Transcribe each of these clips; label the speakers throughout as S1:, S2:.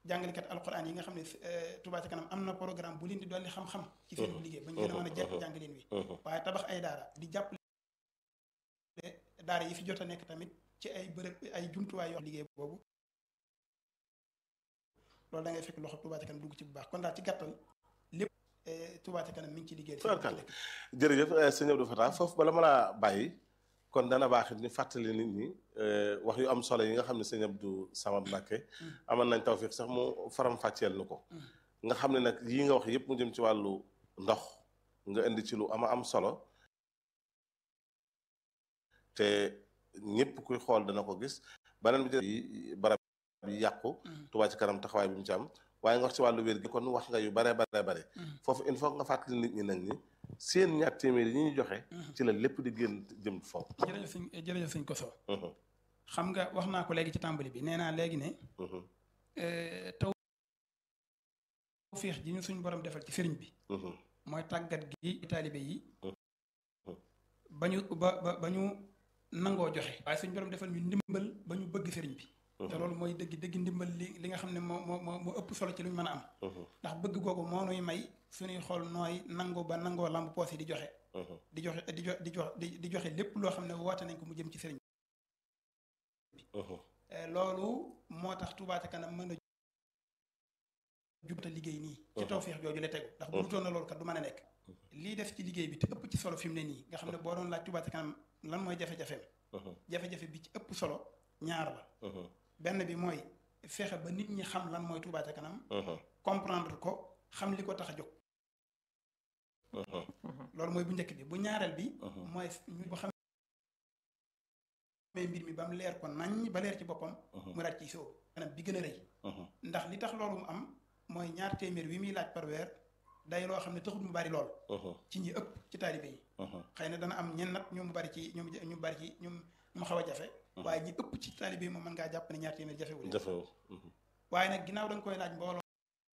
S1: jàngalekat alquran yi nga xam ne Touba ca kanam am na programme bu leen di dolli xam-xam ci seen liggéey ba ñu gën a mën a jekk jàngaleen wi waaye tabax ay daara di jàppale daara yi fi jot a nekk tamit ci ay bërëb ay jumtuwaay yoo liggéey boobu loolu da ngay fekk loxo Touba ca kanam dugg ci bu baax kon daal ci gàttal lépp Touba ca kanam mi ngi ci liggéey
S2: tubaarkàlla jërëjëf sëñ Abdou Fatah foofu bala ma laa bàyyi kon dana baax ni fàttali nit ñi wax yu am solo yi nga xam ne sëñ Abdou Samad Mbacké amoon nañ tawfiq sax mu faram fàcceel nu ko nga xam ne nag yii nga wax yëpp mu jëm ci wàllu ndox nga indi ci lu ama am solo te ñëpp kuy xool dana ko gis beneen bi ci barab yi yàqu Touba ci kanam taxawaay bi mu ci am waaye nga wax ci wàllu wér gi kon wax nga yu bare bare bare foofu il faut nga fàttali nit ñi nag ni seen ñaar téeméer yi ñuy joxe ci la lépp di génn jëm foofu
S1: jërëjëf sëñ jërëjëf sëñ Koso xam nga wax naa ko léegi ci tàmbali bi nee naa léegi ne taw féex ji ñu suñ borom defal ci sëriñ bi mooy tàggat gi taalibe yi ba ñu ba ba ba ñu nangoo joxe waaye suñ borom defal ñu ndimbal ba ñu bëgg sëriñ bi te loolu mooy dëgg dëgg ndimbal li li nga xam ne moo moo moo ëpp solo ci lu ñu mën a am ndax bëgg googu moo nuy may suñuy xool nooy nangu ba nangoo lamb poos yi di joxe di joxe di jo di jox di joxe lépp loo xam ne woote nañ ko mu jëm ci sëriñ bi loolu moo tax Touba ca kanam mën a jubta liggéey nii ci tawfeex jooju la tegu ndax bu dutoon na loolu kat du mën a nekk lii def ci liggéey bi te ëpp ci solo fi mu ne nii nga xam ne boo doon laaj Touba ca kanam lan mooy jafe-jafeem jafe-jafe bi ci ëpp solo ñaar la benn bi mooy fexe ba nit ñi xam lan mooy Touba ca kanam comprendre ko xam li ko tax a jóg loolu mooy bu njëkk bi bu ñaareel bi mooy ñu bu xamee mbir mi ba mu leer ko nañ ba leer ci boppam mu daaj ci sóobu kanam bi gën a rëy ndax li tax loolu mu am mooy ñaar téeméer wi muy laaj par weer day loo xam ne taxut mu bari lool ci ñi ëpp ci taalibe yi xëy na dana am ñen nat ñu mu bari ci ñu ñu bari ci ñu mu xaw a jafe waaye ñi ëpp ci taalibe yi moom mën ngaa jàpp ne ñaar téeméer jafewul
S2: jafewul
S1: waaye nag ginnaaw da nga koy laaj mbooloo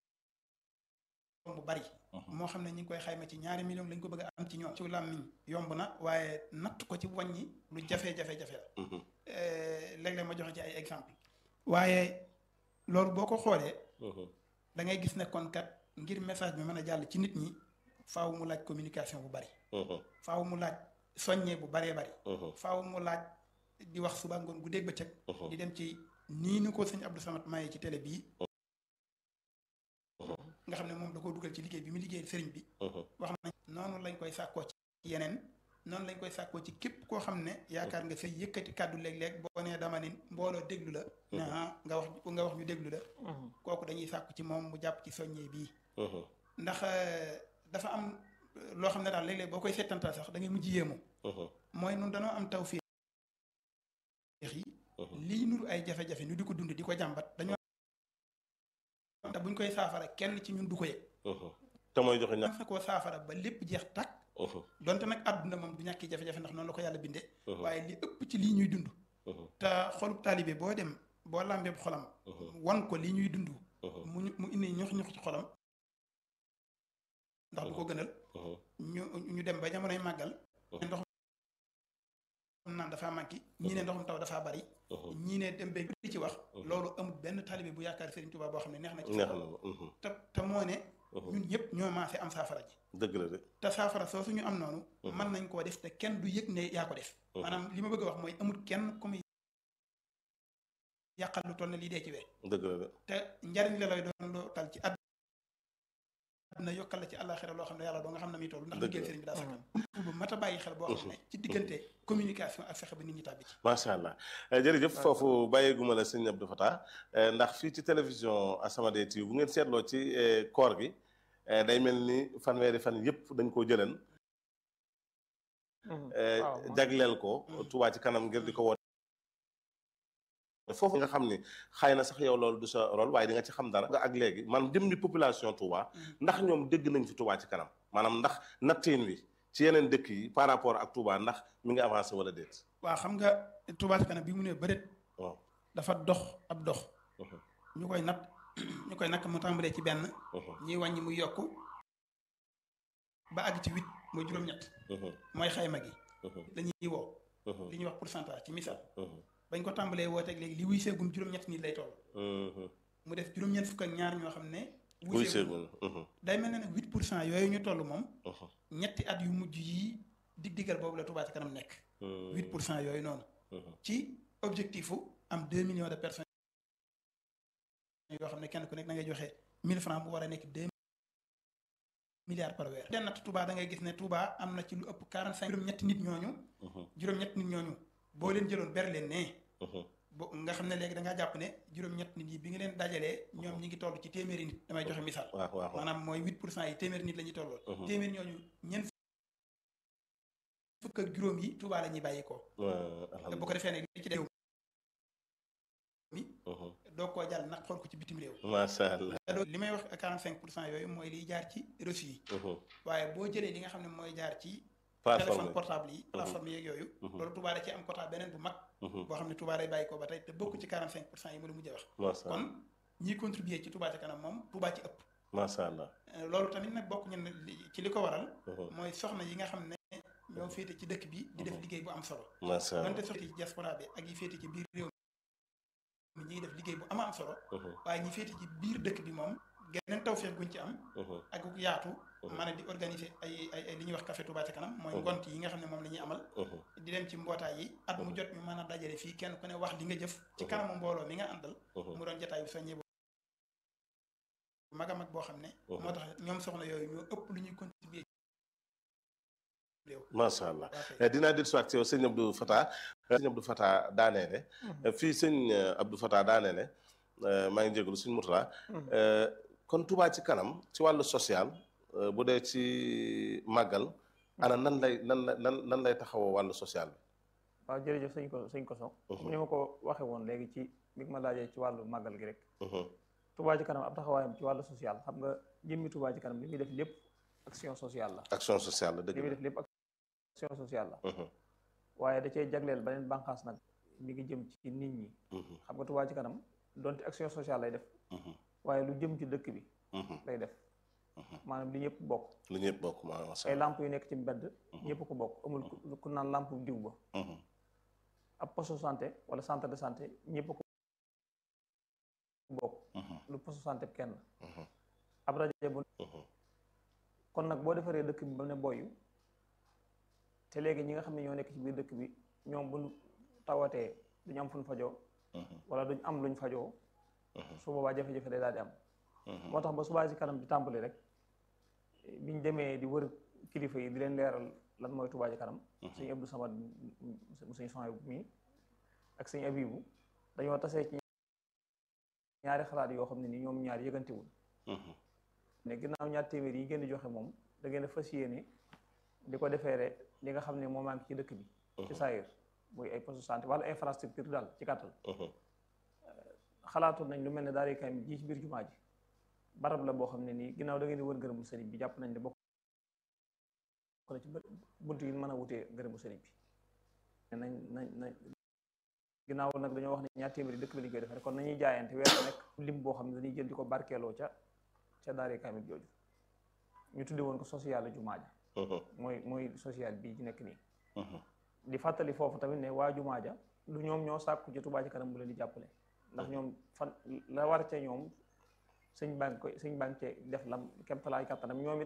S1: bu bari moo xam ne ñi ngi koy xayma ci ñaari million lañ ko bëgg a am ci ñoom ci làmmiñ yomb na waaye natt ko ci wàññi lu jafe-jafe-jafe la léeg-léeg ma joxe ci ay exemple waaye loolu boo ko xoolee da ngay gis ne kon kat ngir message bi mën a jàll ci nit ñi faaw mu laaj communication bu bari faaw mu laaj soññee bu baree bari faaw mu laaj di wax suba ngoon gu dégg bëccëg di dem ci nii ni ko sëñ Abdou Samad maye ci télé bii nga xam ne moom da koo dugal ci liggéey bi mu liggéey sëriñ bi wax nañ noonu lañ koy sàkkoo ci yeneen noonu lañ koy sàkkoo ci képp koo xam ne yaakaar nga say yëkkati kàddu léeg-léeg boo nee dama ni mbooloo déglu la ne nga wax nga wax ñu déglu la kooku dañuy sàkku ci moom mu jàpp ci soññee bii ndax dafa am loo xam ne daal léeg-léeg boo koy seetantal sax da ngay mujj yéemu mooy nun dañoo am taw féex yi lii nuru ay jafe-jafe ñu di ko dund di ko jàmbat dañoo te buñ koy saafara kenn ci ñun du ko yëg
S2: te mooy joxe ñaar
S1: fa koo saafara ba lépp jeex tàkk donte nag àdduna moom du ñàkki jafe-jafe ndax noonu la ko yàlla bindee waaye li ëpp ci lii ñuy dund te xolub taalibe boo dem boo làmbee xolam wan ko lii ñuy dund mu mu indi ñox ñox ci xolam ndax du ko gënal ñu ñu dem ba jamonoy màggal ndox naan dafaa manqué ñii ne ndoxum taw dafaa bari ñii ne dem ba di ci wax loolu amul benn taalibe bu yaakaar Serigne Touba boo xam ne neex na ci te te moo ne ñun ñëpp ñoo maase am saafara ji
S2: dëgg la de
S1: te saafara soo suñu am noonu mën nañ koo def te kenn du yëg ne yaa ko def maanaam li ma bëgg a wax mooy amul kenn ku muy yàqal lu toll ne lii dee ci wee
S2: dëgg la de
S1: te njariñ la lay doon loo tal ci àdduna yokkal la ci àllaaxira loo xam ne yàlla doo nga xam ne muy toll ndax liggéey sëriñ bi daa sakkan bu mat a bàyyi xel boo xam ne ci diggante communication ak fexe ba nit ñi tàbbi ci
S2: macha allah jërëjëf foofu bàyyeeguma la sëñ Abdou Fatah ndax fii ci télévision As-Samadiyya TV bu ngeen seetloo ci koor gi day mel ni fanweeri fan yëpp dañ koo jëleen jagleel ko Touba ci kanam ngir di ko woote foofu nga xam ni xëy na sax yow loolu du sa rôle waaye di nga ci xam dara nga ak léegi man jëm ni population Touba ndax ñoom dégg nañ fi Touba ci kanam maanaam ndax nattiin wi ci yeneen dëkk yi par rapport ak Touba ndax mi ngi avancé wala déet
S1: waaw xam nga Touba ci kanam bi mu ne bëreet
S2: waaw
S1: dafa dox ab dox ñu koy nat ñu koy nakk mu tàmbalee ci benn ñuy wàññi muy yokk ba àgg ci huit mooy juróom-ñett mooy xayma gi dañuy woo li ñuy wax pourcentage ci misaal bañ ko tàmbalee wooteeg léegi li wuy seegum juróom-ñett nit lay toll mu def juróom-ñeent fukk ak ñaar ñoo xam ne
S2: wuy
S1: wuy seegul
S2: seegul
S1: day mel ne nag huit pour cent yooyu ñu toll moom ñetti at yu mujj yi dig digal boobu la Touba ci kanam nekk huit pour cent yooyu noonu ci objectif u am deux millions de personnes yoo xam ne kenn ku nekk da ngay joxe mille francs bu war a nekk deux milliards par weer den natt Touba da ngay gis ne Touba am na ci lu ëpp quarante cinq juróom-ñetti nit ñooñu juróom-ñetti nit ñooñu boo leen jëloon ber leen ne bo nga xam ne léegi da ngaa jàpp ne juróom-ñett nit yi bi nga leen dajalee ñoom ñi ngi toll ci téeméeri nit damay joxe misaal
S2: waaw waaw
S1: maanaam mooy huit pour cent yi téeméeri nit la ñuy tollool
S2: Mhm.
S1: téeméeri ñooñu ñeent fukk ak juróom yi Touba la ñuy bàyyi ko te bu ko defee nag li ci réew mi doo koo jàll nag xool ko ci bitim réew
S2: macha allah
S1: te doo- li may wax quarante cinq pour cent yooyu mooy liy jaar ci reçu yi waaye boo jëlee li nga xam ne mooy jaar ci téléphone
S2: plateforme
S1: portable yi plateforme yeeg yooyu
S2: Mhm.
S1: loolu Touba da ci am quota beneen bu mag boo xam ne Touba day bàyyi ko ba tey te bokk ci quarante cinq pour cent yi ma la mujjee wax
S2: macha allah
S1: kon ñiy contribuer ci Touba ca kanam moom Touba ci ëpp
S2: macha allah
S1: Euh, loolu tamit nag bokk ñun li- ci li ko waral mooy soxna yi nga xam ne ñoo féete ci dëkk bi di def liggéey bu am solo
S2: macha allah
S1: donte soxna ci diaspora bi ak yi féete ci biir réew mi ñi ngi def liggéey bu ama am solo waaye ñi féete ci biir dëkk bi moom geneen tawfeex guñ ci am ak ku yaatu mën a di organiser ay ay ay li ñuy wax café Touba ca kanam mooy
S2: Mhm.
S1: ngont yi nga xam ne moom la ñuy amal di dem ci mbootaay yi at mu
S2: Mhm.
S1: jot ñu mën a dajale fii kenn ku ne wax li nga jëf ci
S2: Mhm.
S1: kanamu mbooloo mi nga àndal mu doon jotaay bu soññee bu mag a mag boo xam ne
S2: Mhm.
S1: moo tax ñoom soxna yooyu ñoo ëpp lu ñuy contribuer réew
S2: macha allah
S1: waa kay.
S2: Eh, dinaa dellu si waat ci yow sëñ Abdou Fatah eh, sëñ Abdou Fatah daaneele Eh, fii sëñ eh, Abdou Fatah daaneele eh, maa ngi jégalu sëñ Mourtala Eh, kon Touba ci kanam ci wàllu social eh, bu dee ci màggal ana nan lay nan la nan nan lay taxawoo wàllu social bi
S3: waaw jërëjëf sëñ ko sëñ Koso
S2: Mhm.
S3: mu ni ma ko waxe woon léegi ci bi nga ma laajee ci wàllu màggal gi rek
S2: Mhm,
S3: Touba ci kanam ab taxawaayam ci wàllu social xam nga jëmmi Touba ci kanam li muy def lépp action sociale la
S2: action sociale la
S3: li
S2: dëgg
S3: muy
S2: la
S3: def lépp action sociale la
S2: Mhm,
S3: waaye da cee jagleel beneen bànqaas nag mi ngi jëm ci nit ñi
S2: mhm,
S3: xam nga Touba ci kanam donte action sociale lay def
S2: mhm,
S3: waaye lu jëm ci dëkk bi
S2: mhm,
S3: lay def
S2: mhm.
S3: maanaam li ñëpp bokk
S2: lu ñëpp bokk ma macha
S3: ay
S2: allah
S3: lamp yu nekk ci mbedd ñëpp ko bokk amul ku- ku naan lamp diw ba
S2: Mhm,
S3: ab poste de santé wala centre de santé ñëpp ko bokk
S2: mhm,
S3: lu poste de santé kenn
S2: mhm,
S3: ab rajo bu
S2: mhm,
S3: kon nag boo defaree dëkk bi ba ne boyu te léegi ñi nga xam ne ñoo nekk ci biir dëkk bi ñoom buñ tawatee duñu am fuñ fajoo
S2: mhm,
S3: wala duñ am luñ fajoo
S2: mhm,
S3: su boobaa jafe-jafe day daal di am
S2: mhm.
S3: moo tax ba subaa ci kanam di tàmbali rek biñ demee di wër kilifa yi di leen leeral lan mooy Touba ci kanam sëñ Abdou Samad mu sëñ Sohaybu mi ak sëñ Abibu dañoo tasee ci ñaari xalaat yoo xam ne ni ñoom ñaar yëgantewul
S2: Mhm,
S3: ne ginnaaw ñaar téeméer yi ngeen di joxe moom da ngeen a fas yéene di ko defeere li nga xam ne moo manque ci dëkk bi ci saayir muy ay poste de santé wala infrastructure daal ci gàttal
S2: mhm,
S3: xalaatoon nañ lu mel ne daara kaamil ji ci biir jumaa ji barab la boo xam ne nii ginnaaw da ngeen di wër ngërëmu sëriñ bi jàpp nañ ne bokk na ci bë- bunt yi mën a wutee ngërëmu sëriñ bi nañ nañ nañ ginnaaw nag dañoo wax ne ñaar téeméeri dëkk bi lañ koy defee kon nañuy jaayante weer bu nekk lim boo xam ne dañuy jël di ko barkeeloo ca ca daara kaamil jooju ñu tudde woon ko social jumaa ja
S2: mhm,
S3: mooy mooy social bii ci nekk nii
S2: mhm.
S3: di fàttali foofu tamit ne waa jumaa ja lu ñoom ñoo sàkku ci Touba ci kanam bu leen di jàppale ndax ñoom fan la war ca ñoom sëñ baa ngi koy sëñ baa ngi cee def lam kemtalaay kattanam ñoom it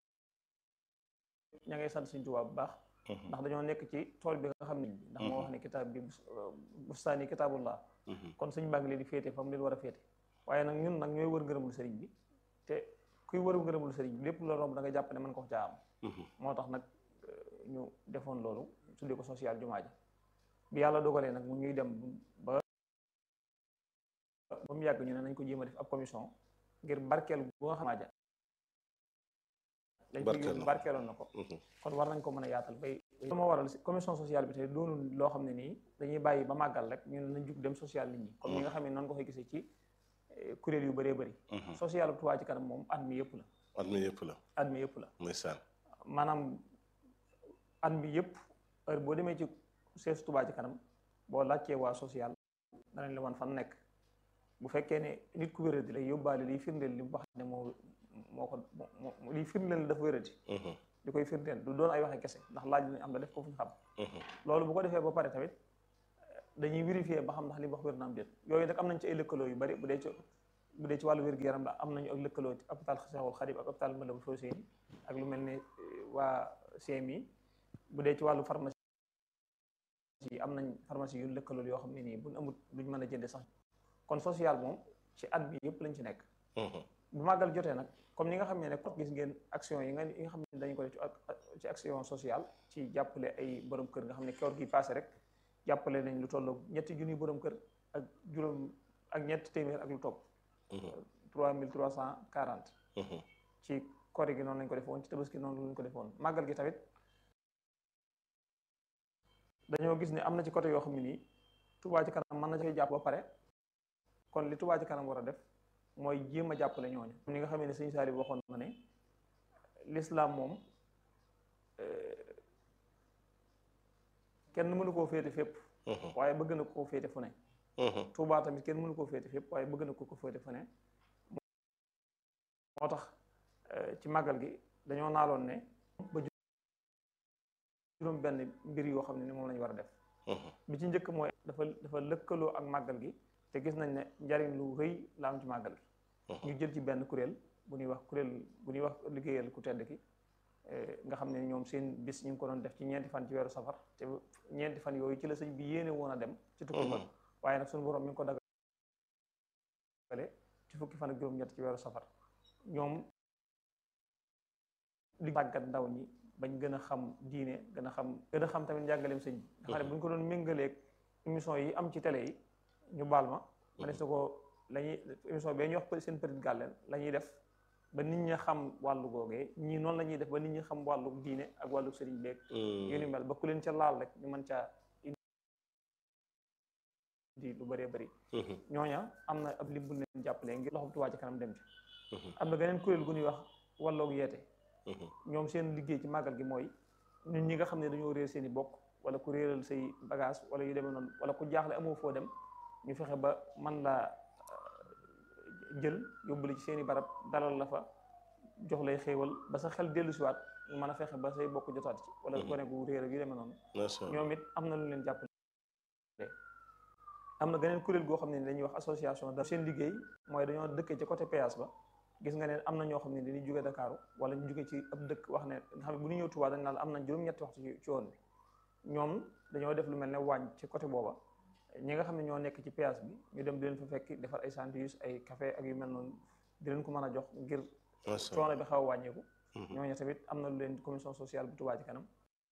S3: ña ngay sant sëñ Touba bu baax
S2: Mhm.
S3: ndax dañoo nekk ci tool bi nga xam ne ndax moo wax ne kitaab bi bus- bustaani kitaabullah
S2: Mhm.
S3: kon sëñ baa ngi leen di féete fa mu leen war a féete waaye nag ñun nag ñooy wër ngërëmul sëriñ bi te kuy wër ngërëmul sëriñ bi lépp la romb da nga jàpp ne mën ko caa am
S2: Mhm.
S3: moo tax nag euh, ñu defoon loolu tuddee ko social jumaa ji bi yàlla dogalee nag mu ñuy dem ba ba mu yàgg ñu ne nañ ko jéem a def ab commission ngir barkeel bu nga xam ja lañ ko
S2: Barkeel
S3: yóbbu
S2: na.
S3: barkeeloon na ko
S2: Mhm.
S3: kon war nañ ko mën a yaatal bay lu ma waral commission sociale bi tey doonul loo xam ne nii dañuy bàyyi ba màggal rek ñu ne nañ jug dem social nit ñi comme ñi nga xam ne noonu nga koy gisee ci eh, kuréel yu bëree bëri
S2: Mhm.
S3: social bu Touba ci kanam moom at mi yëpp la
S2: at mi yëpp la
S3: at mi yëpp la
S2: ndeysaan
S3: maanaam at mi yëpp heure boo demee ci sees Touba ci kanam boo laajtee waa social danañ la wan fan nekk bu fekkee ne nit ku wéradi lay yóbbaale liy firndeel li mu wax ne moo moo ko moo liy firndeel dafa wéradi
S2: Mhm.
S3: li koy firndeel du doon ay waxe kese ndax laaj lañ am la def ko fu ñu xam
S2: Mhm.
S3: loolu bu ko defee ba pare tamit dañuy vérifier ba xam ndax li mu wax wér na am déet yooyu nag am nañ ci ay lëkkaloo yu bari bu dee ci bu dee ci wàllu wér-gu-yaram la am nañu ak lëkkaloo ci hôpital Cheikhoul Khadim ak hôpital Matlaboul Fawzeyni ak lu mel ne waa CMI bu dee ci wàllu pharmacie yi am nañ pharmacie yu lëkkaloo yoo xam ne nii buñ amut duñ mën a jënde sax kon social moom ci at bi yëpp lañ ci nekk bu màggal jotee nag comme ni nga xam ne ne gis ngeen action yi nga yi nga xam ne dañu ko def ci action sociale ci jàppale ay borom kër nga xam ne koor gi passé rek jàppale nañ lu toll ñetti junni borom kër ak juróom ak ñetti téeméer ak lu topp trois mille trois cent quarante ci koor gi noonu lañ ko defoon ci tabaski noonu lañ ko defoon màggal gi tamit dañoo gis ne am na ci côté yoo xam ne nii Touba ci kanam mën na ci jàpp ba pare kon li Touba ci kanam war a def mooy jéem a jàppale ñooñu ni nga xam ne sëñ Saali waxoon na ne l'islam moom kenn mënu koo féete fépp waaye bëgg na koo féete fu ne Touba tamit kenn mënu koo féete fépp waaye bëgg na ko ko féete fu ne moo tax ci màggal gi dañoo naaloon ne ba juróom benn mbir yoo xam ne ni moom lañu war a def bi ci njëkk mooy dafa dafa lëkkaloo ak màggal gi te gis nañ ne njariñ lu rëy la am ci màggal gi ñu jël ci benn kuréel bu ñuy wax kuréel bu ñuy wax liggéeyal ku tedd ki nga xam ne ñoom seen bis ñu ngi ko doon def ci ñeenti fan ci weeru safar te ñeenti fan yooyu ci la sëñ bi yéene woon a dem ci tukki ba waaye nag suñu borom mi ngi ko dagale ci fukki fan ak juróom-ñett ci weeru safar ñoom li tàggat ndaw ñi bañ gën a xam diine gën a xam gën a xam tamit njàngaleem sëñ bi nga xam ne bu ñu ko doon méngaleeg émission yi am ci télé yi ñu baal ma ma des na ko la ñuy émission bee ñu wax seen petit gàlleen la ñuy def ba nit ñi xam wàllu googee ñii noonu la ñuy def ba nit ñi xam wàllu diine ak wàllu sëriñ beeg yu ni mel ba ku leen ca laal rek ñu mën caa indi lu bëree bëri ñooña am na ab lim bu leen jàppalee ngir loxo Touba ci kanam dem ci am na geneen kuréel gu ñuy wax wàlloog yeete ñoom seen liggéey ci màggal gi mooy ñun ñi nga xam ne dañoo réer seen i bokk wala ku réeral say bagage wala yu demee noonu wala ku jaaxle amoo foo dem ñu fexe ba man laa jël yóbbuli ci seen i barab dalal la fa jox lay xéewal ba sa xel dellu siwaat ñu mën a fexe ba say bokk jotaat ci wala gone gu réer ak yu demee noonu ñoom it am na lu leen jàppale am na geneen kuréel goo xam ne dañuy wax association da seen liggéey mooy dañoo dëkkee ci côté péage ba gis nga ne am na ñoo xam ne dañuy jóge Dakar wala ñu jóge ci ab dëkk wax ne nga xam ne bu ñu ñëw Touba dañ naan am nañ juróom-ñetti waxtu ci yoon bi ñoom dañoo def lu mel ne wàññ ci côté booba ñi nga xam ne ñoo nekk ci péage bi ñu dem di leen fa fekk defar ay sandwich ay café ak yu mel noonu di leen ko mën a jox ngir coono bi xaw a wàññeeku ñooñu tamit am na lu leen commission sociale bu Touba ci kanam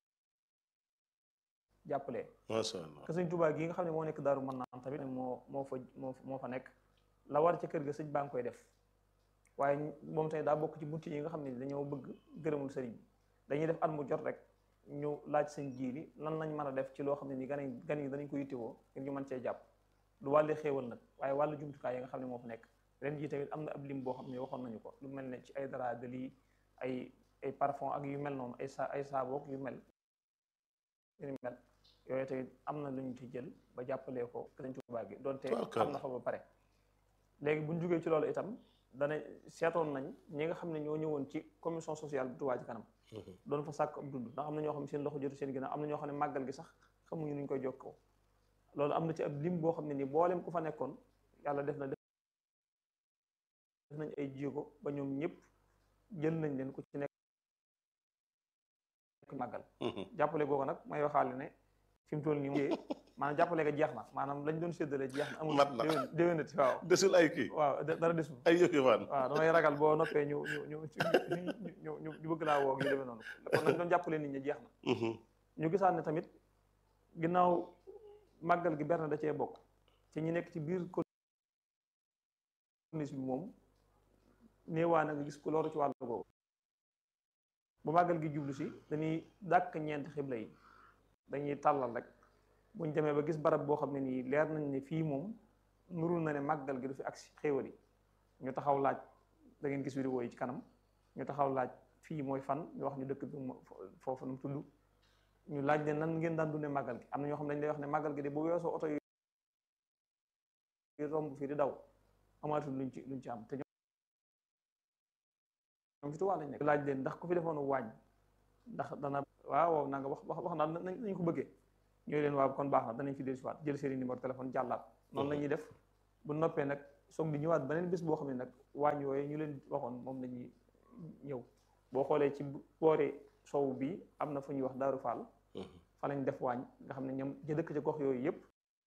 S3: jàppalee que sëñ Touba gi nga xam ne moo nekk daaru mën naan tamit moo moo fa moo moo fa nekk la war ca kër ga sëñ baa ngi koy def waaye moom tamit daa bokk ci bunt yi nga xam ne dañoo bëgg gërëmul sëriñ bi dañuy def at mu jot rek ñu laaj seen jiili lan lañ mën a def ci loo xam ne ni gan gan yi danañ ko yittewoo ngir ñu mën cee jàpp lu wàlli xéewal nag waaye wàllu jumtukaay yi nga xam ne moo fa nekk ren jii tamit am na ab lim boo xam ne waxoon nañu ko lu mel ne ci ay dara de lii ay ay parfum ak yu mel noonu ay sa ay saaboog yu mel yu mel yooyu tamit am na lu ñu ci jël ba jàppalee ko Sëriñ Tuubaa gi doonte am na fa ba pare léegi buñ jógee ci loolu itam dana seetoon nañ ñi nga xam ne ñoo ñëwoon ci commission sociale bu Touba ci kanam doon fa sàkk ab dund ndax am na ñoo xam ne seen loxo jotu seen ginnaaw am na ñoo xam ne màggal gi sax xamuñu nuñ koy jokkoo loolu am na ci ab lim boo xam ne nii boolem ku fa nekkoon yàlla def na def nañ ay jéego ba ñoom ñëpp jël nañ leen ku ci nekk màggal jàppale googu nag may waxaale ne fi mu toll nii moom maanaam jàppale nga jeex na maanaam lañ doon séddale jeex na amul déwénati waaw
S2: desul ay kii
S3: waaw dara desul
S2: ay yëf yëfaan
S3: waaw damay ragal boo noppee ñu ñu ñu ñu ñu ñu bëgg laa woo yu demee noonu kon lañ doon jàppale nit ñi jeex na ñu gisaat ne tamit ginnaaw màggal gi berne da cee bokk ci ñi nekk ci biir corniche bi moom néewaa na nga gis ku loru ci wàllu googu bu màggal gi jublu si dañuy dàkk ñeenti xibla yi dañuy tàllal rek buñ demee ba gis barab boo xam ne nii leer nañ ne fii moom nurul na ne màggal gi du fi agsi xéewal yi ñu taxaw laaj da ngeen gis vidéo yi ci kanam ñu taxaw laaj fii mooy fan ñu wax ñu dëkk bi foofu nu mu tudd ñu laaj leen nan ngeen daan dundee màggal gi am na ñoo xam ne dañ lay wax ne màggal gi de bu weesoo oto yi romb fii di daw amaatul luñ ci luñ ci am te ñoom fi tuwaa lañ nekk laaj leen ndax ku fi defoon waañ ndax dana waaw naa nga wax wax wax naa nañ ko bëggee ñooy leen waaw kon baax na danañ fi dellusiwaat jël seeni numéro téléphone jàllaat noonu la ñuy def bu noppee nag soog di ñëwaat beneen bis boo xam ne nag waañ yooyu ñu leen waxoon moom lañuy ñëw boo xoolee ci boori sow bi am na fu ñuy wax Daaru Fall fa lañ def waañ nga xam ne ñoom ña dëkk ci gox yooyu yëpp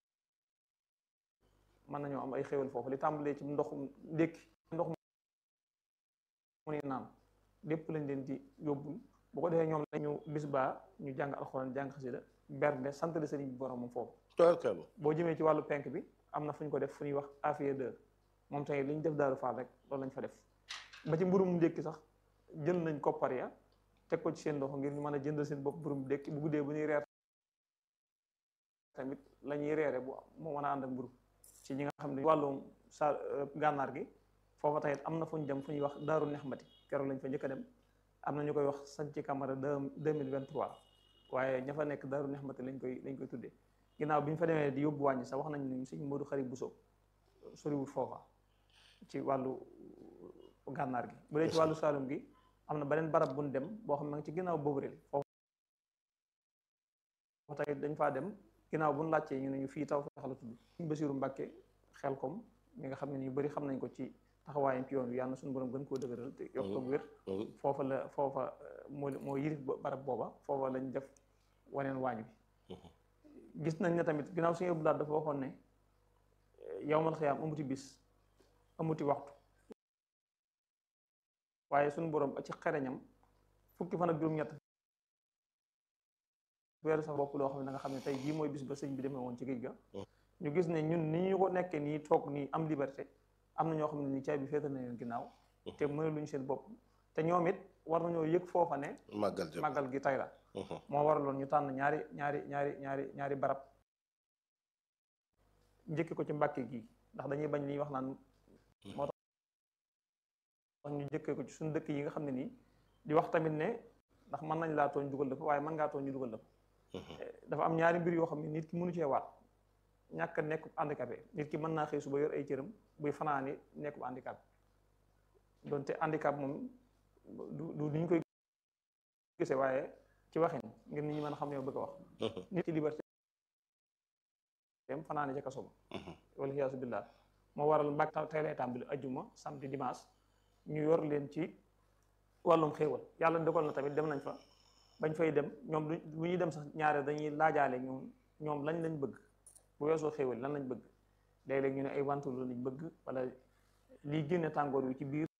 S3: mën nañoo am ay xéwal foofu li tàmbalee ci ndoxum ndékki ndox mu ni naan lépp lañ leen di yóbbul bu ko defee ñoom lañu bis baa ñu jàng alxuraan jàng xasida bernde sant la sëriñ bi borom moom foofu boo jëmee ci wàllu penk bi am na fu ñu ko def fu ñuy wax affaire de moom tamit li ñu def Daaru Fall rek loolu lañ fa def ba ci mburum ndékki sax jël nañ koppar ya teg ko ci seen loxo ngir ñu mën a jëndal seen bopp mburum ndékki bu guddee bu ñuy reer tamit la ñuy reere bu moo mën a ànd ak mburu ci ñi nga xam ne wàllum sa gànnaar gi foofa tamit am na fu ñu dem fu ñuy wax daaru nexmati keroog lañ fa njëkk a dem am na ñu koy wax sanci camara deux mille vingt trois waaye ña fa nekk daaru nexmati lañ koy lañ koy tuddee ginnaaw bi ñu fa demee di yóbbu wàññi sax wax nañ ne sëñ Modou Xarit Bousso soriwul foofa ci wàllu gànnaar gi bu dee ci wàllu Saalum gi am na beneen barab bu ñu dem boo xam ne ci ginnaaw boobu réel foofu tamit dañ faa dem ginnaaw bu ñu laajtee ñu ne ñu fii taw feex la tudd suñ Basiiru Mbàkke xel kom mi nga xam ne ñu bëri xam nañ ko ci taxawaayam ci yoon wi yàlla na suñu borom gën koo dëgëral te yokk ko wér foofa la foofa moo moo yirif barab booba foofa lañ def waneen waañ bi gis nañ ne tamit ginnaaw suñu ëbbu daal dafa waxoon ne yawmal xiyaam amuti bis amuti waxtu waaye suñu borom ci xereñam fukki fan ak juróom-ñett weeru sax bopp loo xam ne da nga xam ne tey jii mooy bis ba sëñ bi demee woon ci géej ga ñu gis ne ñun ni ñu ko nekkee nii toog nii am liberté am na ñoo xam ne ni caay bi féetal na leen ginnaaw te mënaluñu seen bopp te ñoom it war nañoo yëg foofa ne màggal gi tay la moo waraloon ñu tànn ñaari ñaari ñaari ñaari ñaari barab njëkki ko ci mbàkke gi ndax dañuy bañ li wax naan moo tax ñu njëkkee ko ci suñu dëkk yi nga xam ne nii di wax tamit ne ndax mën nañ laa tooñ dugal dafa waaye mën ngaa tooñ ñu dugal dafa dafa am ñaari mbir yoo xam ne nit ki mënu cee waat ñàkk a nekk handicapé nit ki mën naa xëy suba yor ay cëram buy fanaani nekk bu handicapé donte handicap moom du du ni ñu koy gisee waaye ci waxin ngir nit ñi mën a xam ne bëgg a wax nit ci liberté dem fanaani ca kaso ba wala xiyaasu billah moo waral mbàkk tey lay tàmbali ajjuma samedi dimanche ñu yor leen ci wàllum xéewal yàlla dogal na tamit dem nañ fa bañ fay dem ñoom bu ñuy dem sax ñaare dañuy laajaale ñoom ñoom lañ lañ bëgg bu weesoo xéewal lan lañ bëgg léeg-léeg ñu ne ay wantul lañ bëgg wala lii génne tàngoor wi ci biir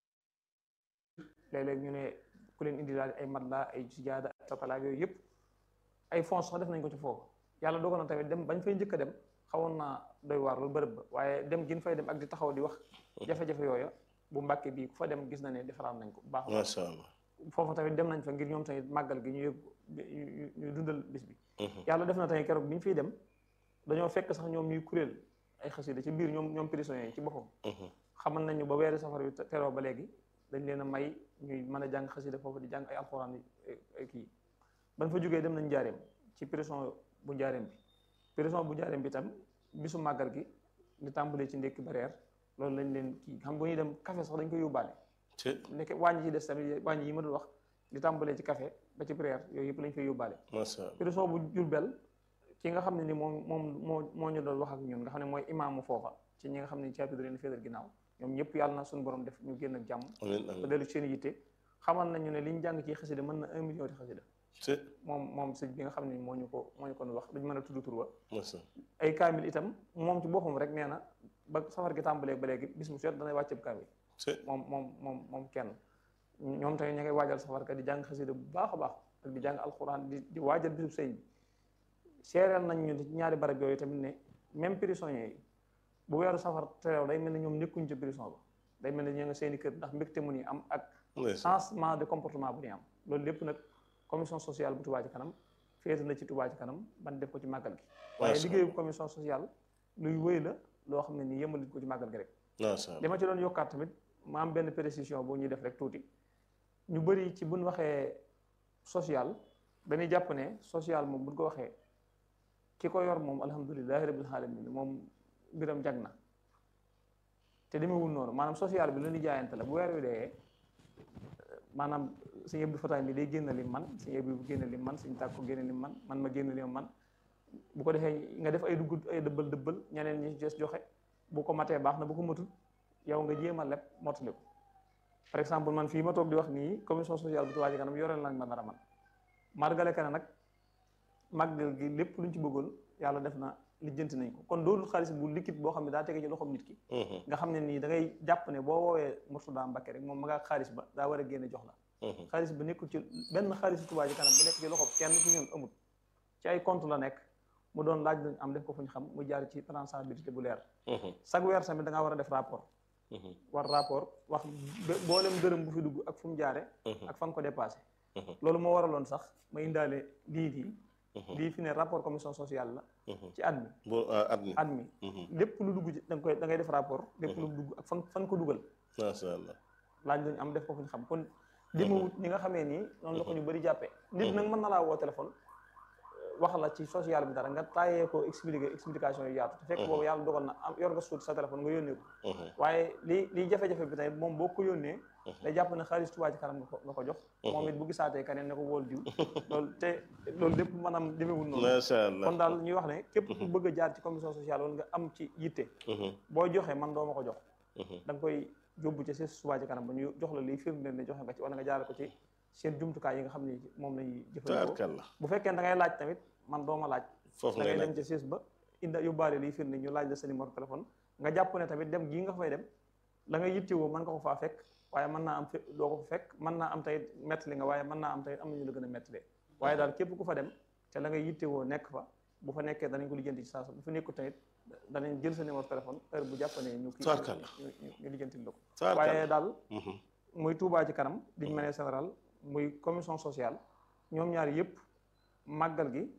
S3: léeg-léeg ñu ne ku leen indi daal ay matelas ay sijaada tapala yooyu yëpp ay fonds sax def nañ ko ci foofu yàlla dogal na tamit dem bañ fay njëkk a dem xawoon naa doy waar loolu bërëb ba waaye dem gin fay dem ak di taxaw di wax jafe-jafe yooya bu mbàkke bii ku fa dem gis na ne defaraat nañ ko baax
S2: macha allah
S3: foofu tamit dem nañ fa ngir ñoom tamit màggal gi ñu yëg ñu dundal bis bi yàlla def na tamit keroog bi ñu fiy dem dañoo fekk sax ñoom ñuy kuréel ay xasida ci biir ñoom ñoom prisonniers yi ci boppam xamal nañu ba weeri safar bi teroo ba léegi dañ leen a may ñuy mën a jàng xasida foofu di jàng ay alxuraan yi kii ban fa jógee dem nañ njaareem ci prison bu njaareem bi prison bu njaareem bi tam bisu màggal gi li tàmbalee ci ndékki ba reer loolu lañ leen kii xam bu ñuy dem café sax dañ koy yóbbaale nekk wàññi ci des tamit wàññi yi ma dul wax li tàmbalee ci café ba ci prière yooyu yëpp lañ koy yóbbaale prison bu Jurbel ki nga xam ne ni moom moom moo moo ñu doon wax ak ñun nga xam ne mooy imaamu foofa ci ñi nga xam ne caabi da leen féetal ginnaaw ñoom ñëpp yàlla na suñu borom def ñu génn ak jàmm ba dellu seen yitte xamal nañu ne li ñu jàng ci xasida mën na un million di xasida moom moom sëñ bi nga xam ne moo ñu ko moo ñu ko wax duñ mën a tudd tur wa ay kaamil itam moom ci boppam rek nee na ba safar gi tàmbalee ba léegi bis mu set danay wàcceeb kaamil moom moom moom moom kenn ñoom tamit ña ngay waajal safar ka di jàng xasida bu baax a baax ak di jàng alxuraan di di waajal bisub sëñ bi seereel nañ ñu ñaari barab yooyu tamit ne même prisonniers yi bu weeru safar terew day mel ne ñoom nekkuñ ci prison ba day mel ne ñu nga seeni kër ndax mbégte mu ni am ak changement de comportement bu ni am loolu lépp nag commission sociale bu Touba ci kanam féete na ci Touba ci kanam ban def ko ci màggal gi waaye liggéeyu commission sociale luy wéy la loo xam ne nii yëmalit ko ci màggal gi rek li ma ci doon yokkaat tamit ma am benn précision boo ñuy def rek tuuti ñu bëri ci buñ waxee social dañuy jàpp ne social moom buñ ko waxee ki ko yor moom alhamdulilahi rabbil alamin moom mbiram jag na te demewul noonu maanaam social bi lu ñu jaayante la bu weer wi dee maanaam sëñ Abdou Fatah mi day génn lim man sëñ Abdou bu génn lim man sëñ tàkko génn lim man man ma génn lim man bu ko defee nga def ay dugg ay dëbbal dëbbal ñeneen ñi des joxe bu ko matee baax na bu ko matul yow nga jéem a leb mottali ko par exemple man fii ma toog di wax nii commission sociale bu Touba Ca Kanam yoreel nañ ma dara man margale ka ne nag màggal gi lépp luñ ci bëggoon yàlla def na lijjanti nañ ko kon doolul xaalis bu liquide boo xam ne daa tege ci loxoom nit ki nga xam ne nii da ngay jàpp ne boo woowee Mourtada Mbacké rek moom ma ngaa xaalis ba daa war a génne jox la xaalis ba nekkul ci benn xaalis Touba Ca Kanam bu nekk ci loxo kenn ci ñun amul ci ay compte la nekk mu doon laaj lañ am def ko fu ñu xam mu jaar ci traçabilité bu leer chaque weer tamit da ngaa war a def rapport war rapport wax boolem dërëm bu fi dugg ak fu mu jaare ak fa nga ko dépassé loolu moo waraloon sax ma indaale lii nii lii fi ne rapport commission sociale la ci at mi
S2: at mi
S3: at mi lépp lu dugg ci da nga koy da ngay def rapport lépp lu dugg ak fan fan ko dugal
S2: macha allah
S3: laaj lañu am def ko fu ñu xam kon demawut ñi nga xamee nii noonu la ko ñu bëri jàppee nit nag mën na laa woo téléphone wax la ci social bi dara nga taayee ko expliquer explication yu yaatu te fekk boobu yàlla dogal na am yor nga suut sa téléphone nga yónnee ko waaye li liy jafe-jafe bi tey moom boo ko yónnee day jàpp ne xaalis Touba Ca Kanam nga ko nga ko jox moom it bu gisaatee keneen ne ko wool diw loolu te loolu lépp maanaam demewul noonu
S2: macha allah
S3: kon daal ñuy wax ne képp ku bëgg a jaar ci commission sociale wala nga am ci yitte boo joxee man doo ma ko jox da nga koy yóbbu ci si Touba Ca Kanam ba ñu jox la liy firndeel ne joxe nga ci wala nga jaare ko ci seen jumtukaay yi nga xam ne moom lañuy jëfandikoo bu fekkee da ngay laaj tamit man doo ma laaj
S2: foofu
S3: da
S2: ngay
S3: ngay dem ci siis ba inda yóbbaale liy firnde ñu laaj la sa numéro téléphone nga jàpp ne tamit dem gii nga fay dem la nga yittewoo mën nga ko faa fekk waaye mën naa am fe doo ko fa fekk mën naa am tey mettali nga waaye mën naa am tey am nañu la gën a mettalee waaye daal képp ku fa dem te la nga yittewoo nekk fa bu fa nekkee danañ ko lijjanti ci saasa bu fa nekkul tamit danañ jël sa numéro téléphone heure bu jàppanee ñu kii ñu lijjantil la ko waaye daal muy Touba Ca Kanam diñ manière générale muy commission sociale ñoom ñaar yëpp màggal gi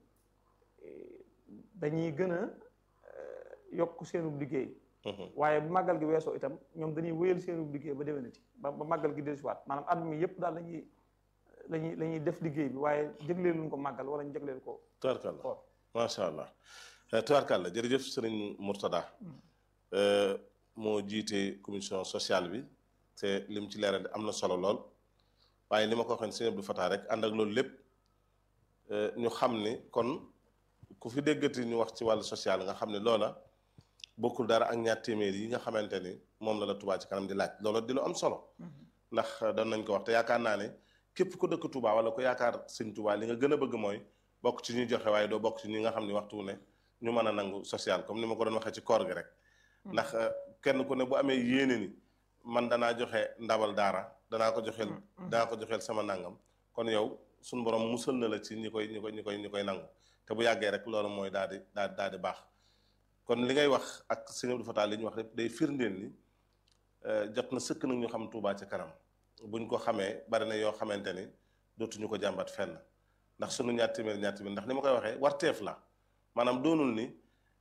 S3: dañuy gën a yokk seenu liggéey waaye bu màggal gi weesoo itam ñoom dañuy wéyal seenu liggéey ba déwénati ba ba màggal gi dellusiwaat maanaam at mi yëpp daal lañuy lañuy la ñuy def liggéey bi waaye jëgleeluñ ko màggal wala ñu jëgleel ko
S2: tubaarkàlla macha allah tubaarkàlla jërëjëf sëriñ Mourtada moo jiite commission sociale bi te lim ci leeral am na solo lool waaye li ma ko waxee sëñ Abdou Fatah rek ànd ak loolu lépp ñu xam ni kon ku fi déggati ñu wax ci wàllu social nga xam ne loola bokkul dara ak ñaar téeméer yi nga xamante ni moom la la Touba Ca Kanam di laaj loola di lu am solo ndax doon nañ ko wax te yaakaar naa ne képp ku dëkk Touba wala ku yaakaar sëñ Touba li nga gën a bëgg mooy bokk ci ñuy joxe waaye doo bokk ci ñi nga xam ne waxtu ne ñu mën a nangu social comme ni ma ko doon waxee ci koor gi rek ndax kenn ku ne bu amee yéene ni man danaa joxe ndabal daara danaa ko joxeel danaa ko joxeel sama nangam kon yow suñu borom musal na la ci ñi koy ñi koy ñi koy ñi koy nangu te bu yàggee rek loolu mooy daal di daal daal di baax kon li ngay wax ak sëñ Abdou Fatah li ñu wax rek day firndeel ni jot na sëkk nag ñu xam Touba Ca Kanam buñ ko xamee bari na yoo xamante ni dootuñu ko jàmbat fenn ndax sunu ñaar téeméer ñaar téeméer ndax ni ma koy waxee warteef la maanaam doonul ni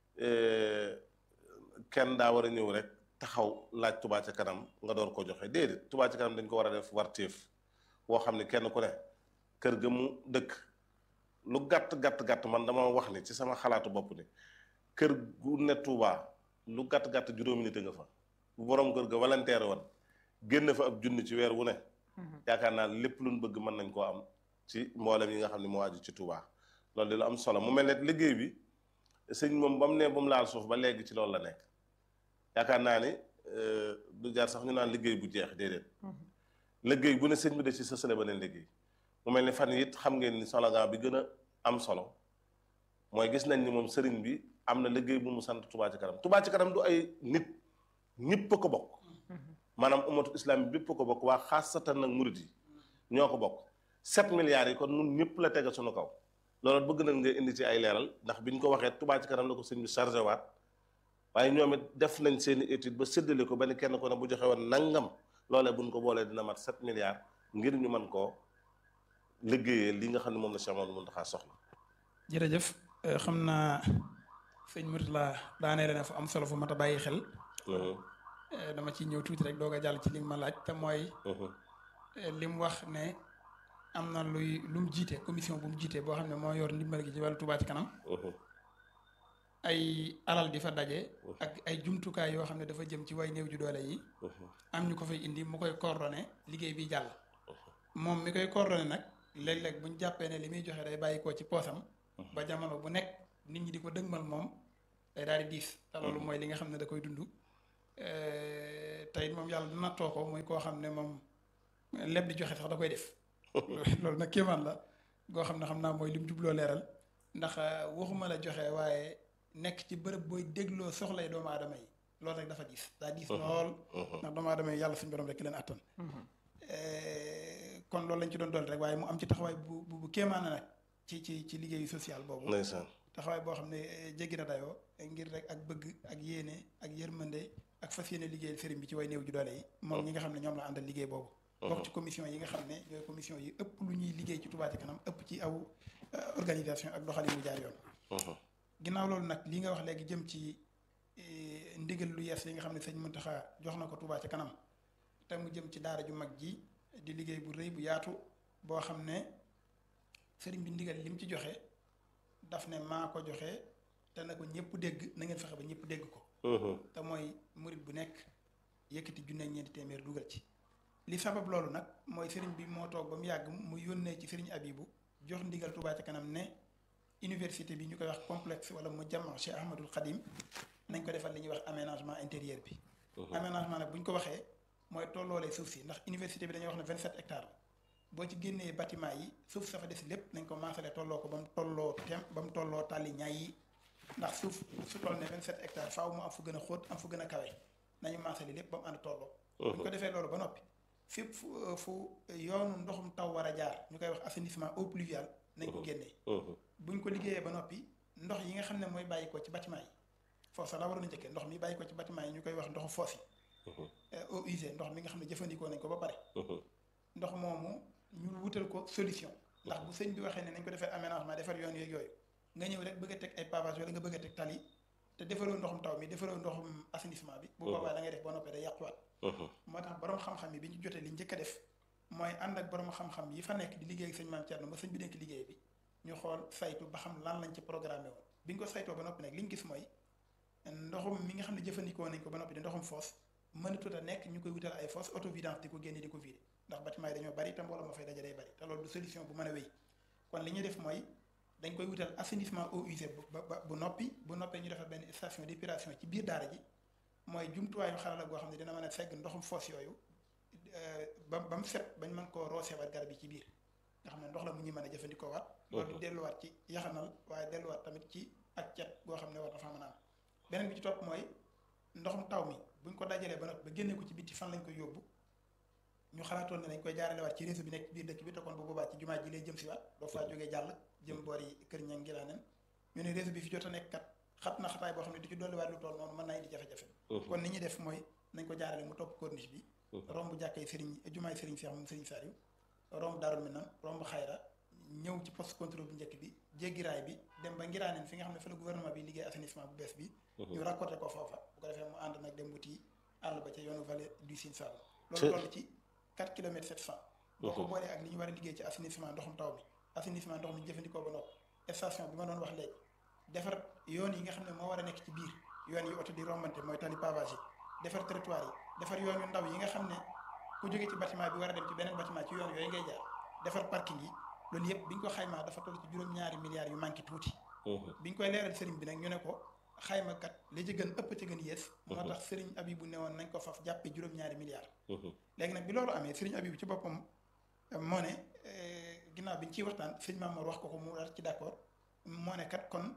S2: kenn daa war a ñëw rek taxaw laaj Touba Ca Kanam nga door ko joxe déedéet Touba Ca Kanam dañ ko war a def warteef woo xam ne kenn ku ne kër ga mu dëkk lu gàtt gàtt gàtt man dama wax ni ci sama xalaatu bopp ni kër gu ne Touba lu gàtt gàtt juróomi nit nga fa bu borom kër ga volontaire woon génn fa ab junni ci weer wu ne. yaakaar naa lépp luñ bëgg mën nañ koo am ci mboolem yi nga xam ne moo aju ci Touba loolu di lu am solo mu mel ne liggéey bi sëñ moom ba mu ne ba mu laal suuf ba léegi ci loolu la nekk yaakaar naa ni du jaar sax ñu naan liggéey bu jeex déedéet. liggéey bu ne sëñ bi de ci sësale ba leen liggéey. mu mel ni fan it xam ngeen ni slogan bi gën a am solo mooy gis nañ ni moom sëriñ bi am na liggéey bu mu sant Touba Ca Kanam Touba Ca Kanam du ay nit ñëpp a ko bokk maanaam umatu islam bi bépp a ko bokk waa xaasatan nag murid yi ñoo ko bokk sept milliards yi kon nun ñëpp la tege suñu kaw loolu bëgg nañ nga indi ci ay leeral ndax bi ñu ko waxee Touba Ca Kanam la ko sëñ bi chargé waat waaye ñoom it def nañ seeni étude ba séddale ko ba ni kenn ko ne bu joxe woon nangam loolee buñ ko boolee dina mat sept milliards ngir ñu mën koo liggéeyee li nga xam ne moom la Cheikh Mamadou Mountakha soxla.
S1: jërëjëf xam naa sëñ Mourtada daaneel na fa am solo fu mat a bàyyi xel. dama ci ñëw tuuti rek doog a jàll ci li nga ma laaj te mooy. li mu wax ne am na luy lu mu jiite commission bu mu jiite boo xam ne moo yor ndimbal gi ci wàllu Touba Ca Kanam. ay alal di fa daje. ak ay jumtukaay yoo xam ne dafa jëm ci way néew ju doole yi. am ñu ko fay indi mu koy coordonné liggéey bi jàll. moom mi koy coordonné nag. léeg-léeg bu ñu jàppee ne li muy joxe day bàyyi ko ci poosam. ba jamono bu nekk nit ñi di ko dëgmal moom day daal di diis. te loolu mooy li nga xam ne da koy dund. tey moom yàlla nattoo ko muy koo xam ne moom leb di joxe sax da koy def loolu nag kéemaan la goo xam ne xam naa mooy lim jubloo leeral ndax waxuma la joxe waaye nekk ci bërëb booy dégloo soxlay doomu aadama yi loolu rek dafa diis daa diis lool ndax doomu aadama yi yàlla suñu borom rek leen attan kon loolu lañ ci doon dool rek waaye mu am ci taxawaay bu bu kéemaana nag ci ci ci liggéeyu social boobu
S2: ndeysaan
S1: taxawaay boo xam ne jéggi na dayoo ngir rek ak bëgg ak yéene ak yërmande ak fas yéene liggéeyal sëriñ bi ci way néew ju doole yi moom ñi nga xam ne ñoom la àndal liggéey boobu bokk ci commission yi nga xam ne ñooy commission yi ëpp lu ñuy liggéey ci Touba Ca Kanam ëpp ci aw organisation ak doxalin mu jaar yoon ginnaaw loolu nag li nga wax léegi jëm ci ndigal lu yees yi nga xam ne sëñ Mountakha jox na ko Touba Ca Kanam te mu jëm ci daara ju mag ji di liggéey bu rëy bu yaatu boo xam ne sëriñ bi ndigal li mu ci joxe daf ne maa ko joxe te na ko ñëpp dégg na ngeen fexe ba ñëpp dégg ko te mooy murit bu nekk yëkkati junne ñeenti téeméer dugal ci li sabab loolu nag mooy sëriñ bi moo toog ba mu yàgg mu yónnee ci sëriñ Abibu jox ndigal Touba Ca Kanam ne université bi ñu koy wax complexe wala mu jàmm Cheikh Ahmadul Khadim nañ ko defal li ñuy wax aménagement intérieur bi aménagement nag bu ñu ko waxee mooy tolloolee suuf si ndax université bi dañuy wax ne 27 hectares boo ci génnee bâtiment yi suuf sa fa des lépp nañ ko maasale tolloo ko ba mu tolloo tem ba mu tolloo tàlli ñaay yi ndax suuf su toll ne 27 hectares faaw mu am fu gën a xóot am fu gën a kawe nañu maasale lépp ba mu ànd tolloo bu ñu ko defee loolu ba noppi fépp fu fu yoonu ndoxum taw war a jaar ñu koy wax assainissement eau pluviale nañ ko génnee bu ñu ko liggéeyee ba noppi ndox yi nga xam ne mooy bàyyi ko ci bâtiment yi foofu sax la waroon a njëkkee ndox mi bàyyi ko ci bâtiment yi ñu koy wax ndoxu foos yi eau usée ndox mi nga xam ne jëfandikoo nañ ko ba pare ndox moomu ñu wutal ko solution ndax bu sëñ bi waxee ne nañ ko defee aménagement defar yoon yeeg yooyu nga ñëw rek bëgg a teg ay pavage wala nga bëgg a teg tali te defaroo ndoxum taw mi defaroo ndoxum assainissement bi bu boobaa da ngay def ba noppee day yàquwaat moo tax borom xam-xam yi bi ñu jotee li njëkk a def mooy ànd ak borom xam-xam yi fa nekk di liggéey ak sëñ maam Thierno ba sëñ bi nekk liggéey bi ñu xool saytu ba xam lan lañ ci programmé woon bi ñu ko saytoo ba noppi nag li ñu gis mooy ndoxum mi nga xam ne jëfandikoo nañ ko ba noppi di ndoxum foos mënatut a nekk ñu koy wutal ay fosse autovidance di ko génne di ko vider ndax bâtiment yi dañoo bari te mbooloo ma fay daje day bari te loolu du solution bu mën a wéy kon li ñuy def mooy dañ koy wutal assainissement eau usée ba ba bu noppi bu noppee ñu defal benn station d'épuration ci biir daara ji mooy jumtuwaayu xarala goo xam ne dina mën a fegg ndoxum fosse yooyu ba ba mu set bañ mën koo rooseewaat garab yi ci biir nga xam ne ndox la mu ñu mën a jëfandikoo waat loolu delluwaat ci yaxanal waaye delluwaat tamit ci ak cet goo xam ne war na faa mën a am beneen bi ci topp mooy ndoxum taw mi buñ ko dajalee ba noppi ba génne ko ci bitti fan lañ koy yóbbu ñu xalaatoon ne dañ koy jaarale waat ci réseau bi nekk ci biir dëkk bi te kon bu boobaa ci jumaa ji lay jëm si waat doo faa jógee jàll jëm boor yi kër ña ngi laa nen ñu ne réseau bi fi jot a nekk kat xat na xataay boo xam ne du ci dolliwaat lu toll noonu mën naa indi jafe-jafe kon ni ñuy def mooy nañ ko jaarale mu topp corniche bi romb jàkkay sëriñ jumaay sëriñ Seex moom sëriñ Saliou romb Daarul Minam romb xayra ñëw ci poste contrôle bu njëkk bi jéggi raay bi dem ba ngiraaneen fi nga xam ne fa la gouvernement bi liggéey assainissement bu bees bi ñu raccordé ko foofa bu ko defee mu ànd nag dem wuti àll ba ca yoonu vallée du Sine Saloum loolu toll ci 4 kilomètres 700 boo ko boolee ak li ñu war a liggéey ci assainissement ndoxum taw mi assainissement ndox mi jëfandikoo ba noppi station bi ma doon wax léegi defar yoon yi nga xam ne moo war a nekk ci biir yoon yi oto di rombante mooy tali pavage yi defar territoire yi defar yoon yu ndaw yi nga xam ne ku jógee ci bâtiment bi war a dem ci beneen bâtiment ci yoon yooyu ngay jaar defar parking yi loolu yëpp bi ñu ko xaymaa dafa toll ci juróom-ñaari milliards yu manqué tuuti bi ñu koy leeral sëriñ bi nag ñu ne ko xayma kat li ci gën ëpp ci gën yées moo tax sëriñ Abibu ne woon nañ ko faf jàppe juróom-ñaari milliards léegi nag bi loolu amee sëriñ Abibu ci boppam moo ne ginnaaw bi ñu ciy waxtaan sëriñ Mamour wax ko ko mu war ci d'accord moo ne kat kon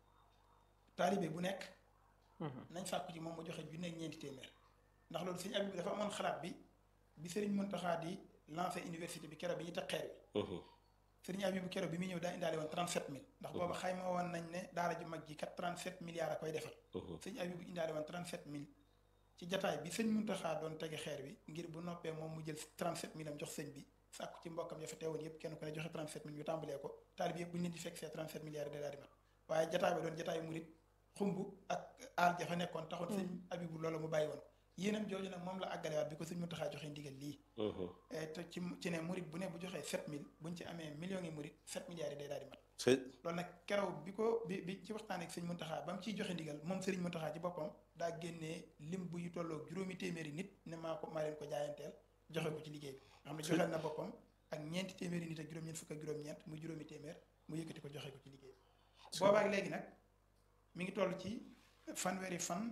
S1: taalibe bu nekk nañ sàkku ci moom mu joxe junne ñeenti téeméer ndax loolu sëriñ Abibu dafa amoon xalaat bi bi sëriñ Muntaxa di lancé université bi keroog bi ñu teg xeer bi sëriñ Abibu keroog bi muy ñëw daa indaale woon 37000 ndax booba xayma woon nañ ne daara ju mag ji kat 37 milliards a koy defal sëriñ Abibu indaale woon 37000 ci jataay bi sëñ Muntaxa doon tege xeer bi ngir bu noppee moom mu jël 37000 am jox sëñ bi sàkku ci mbokkam ya fa teewoon yëpp kenn ku ne joxe 37000 ñu tàmbalee ko taalib yëpp bu ñu leen di fekk see 37 milliards de daal di mat waaye jataay ba doon jataay murit xumb ak aal ja fa nekkoon taxoon sëñ Abibu loolu mu bàyyi woon yéenam jooju nag moom la àggalewaat bi ko sëñ Muntaxa joxe ndigal lii te ci ci ne murit bu ne bu joxee 7000 buñ ci amee millions yi murit 7 milliards yi day daal di mat loolu nag keroog bi ko bi bi ci waxtaan ak sëñ Muntaxa ba mu ciy joxe ndigal moom sëriñ Muntaxa ci boppam daa génnee lim bu yu tolloog juróomi téeméeri nit ne maa ko maa leen ko jaayanteel joxe ko ci liggéey bi nga xam ne joxeel na boppam ak ñeenti téeméeri nit ak juróom-ñeent fukk ak juróom-ñeent muy juróomi téeméer mu yëkkati ko joxe ko ci liggéey bi boobaak léegi nag mi ngi toll ci fanweeri fan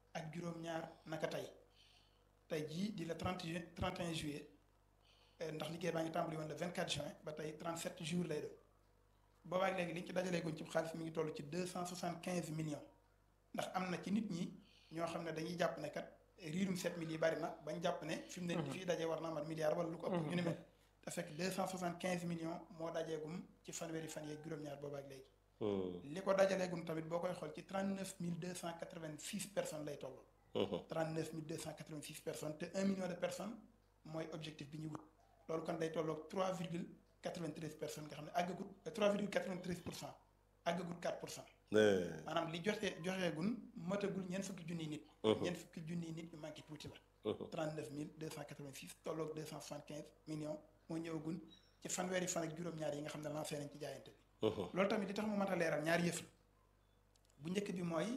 S1: ak juróom-ñaar naka tey tey jii di la 30 juin 31 juillet ndax liggéey baa ngi tàmbali woon le 24 juin ba tey 37 jours lay doon boobaak léegi li ñu ci dajalee guñ ci xaalis mi ngi toll ci 275 millions ndax am na ci nit ñi ñoo xam ne dañuy jàpp ne kat riirum 7000 yi bari na bañ jàpp ne fi mu ne fii dajee war naa mat milliard wala lu ko ëpp ñu ne mel te fekk 275 millions moo dajeegum ci fanweeri fan yeeg juróom-ñaar boobaak léegi li ko dajaleegum tamit boo koy xool ci 39 286 personnes lay toll 39 286 personnes te 1 million de personnes mooy objectif bi ñu wut loolu kon day tolloog 3 virgule 93 personnes nga xam ne àggagut 3 virgule 93 pour cent àggagut 4 pour cent maanaam li joxe joxeegun matagul ñeent fukki junniy nit ñeent fukki junniy nit ñu manqué tuuti la 39 286 tolloog 275 millions moo ñëwagun ci fanweeri fan ak juróom-ñaar yi nga xam ne lancé nañ ci jaayante bi loolu tamit li tax mu mat a leeral ñaari yëf la bu njëkk bi mooy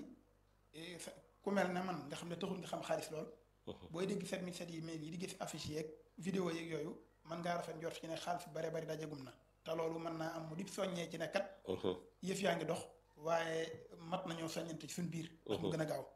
S1: ku mel ne man nga xam ne taxul nga xam xaalis lool booy dégg 7007 yi mail yi di gis affiche yeeg vidéo yeeg yooyu mën ngaa rafet njort ci ne xaalis bu bare bari dajagum na te loolu mën naa am mu di soññee ci ne kat yëf yaa ngi dox waaye mat nañoo soññante ci suñ biir ndax mu gën a gaaw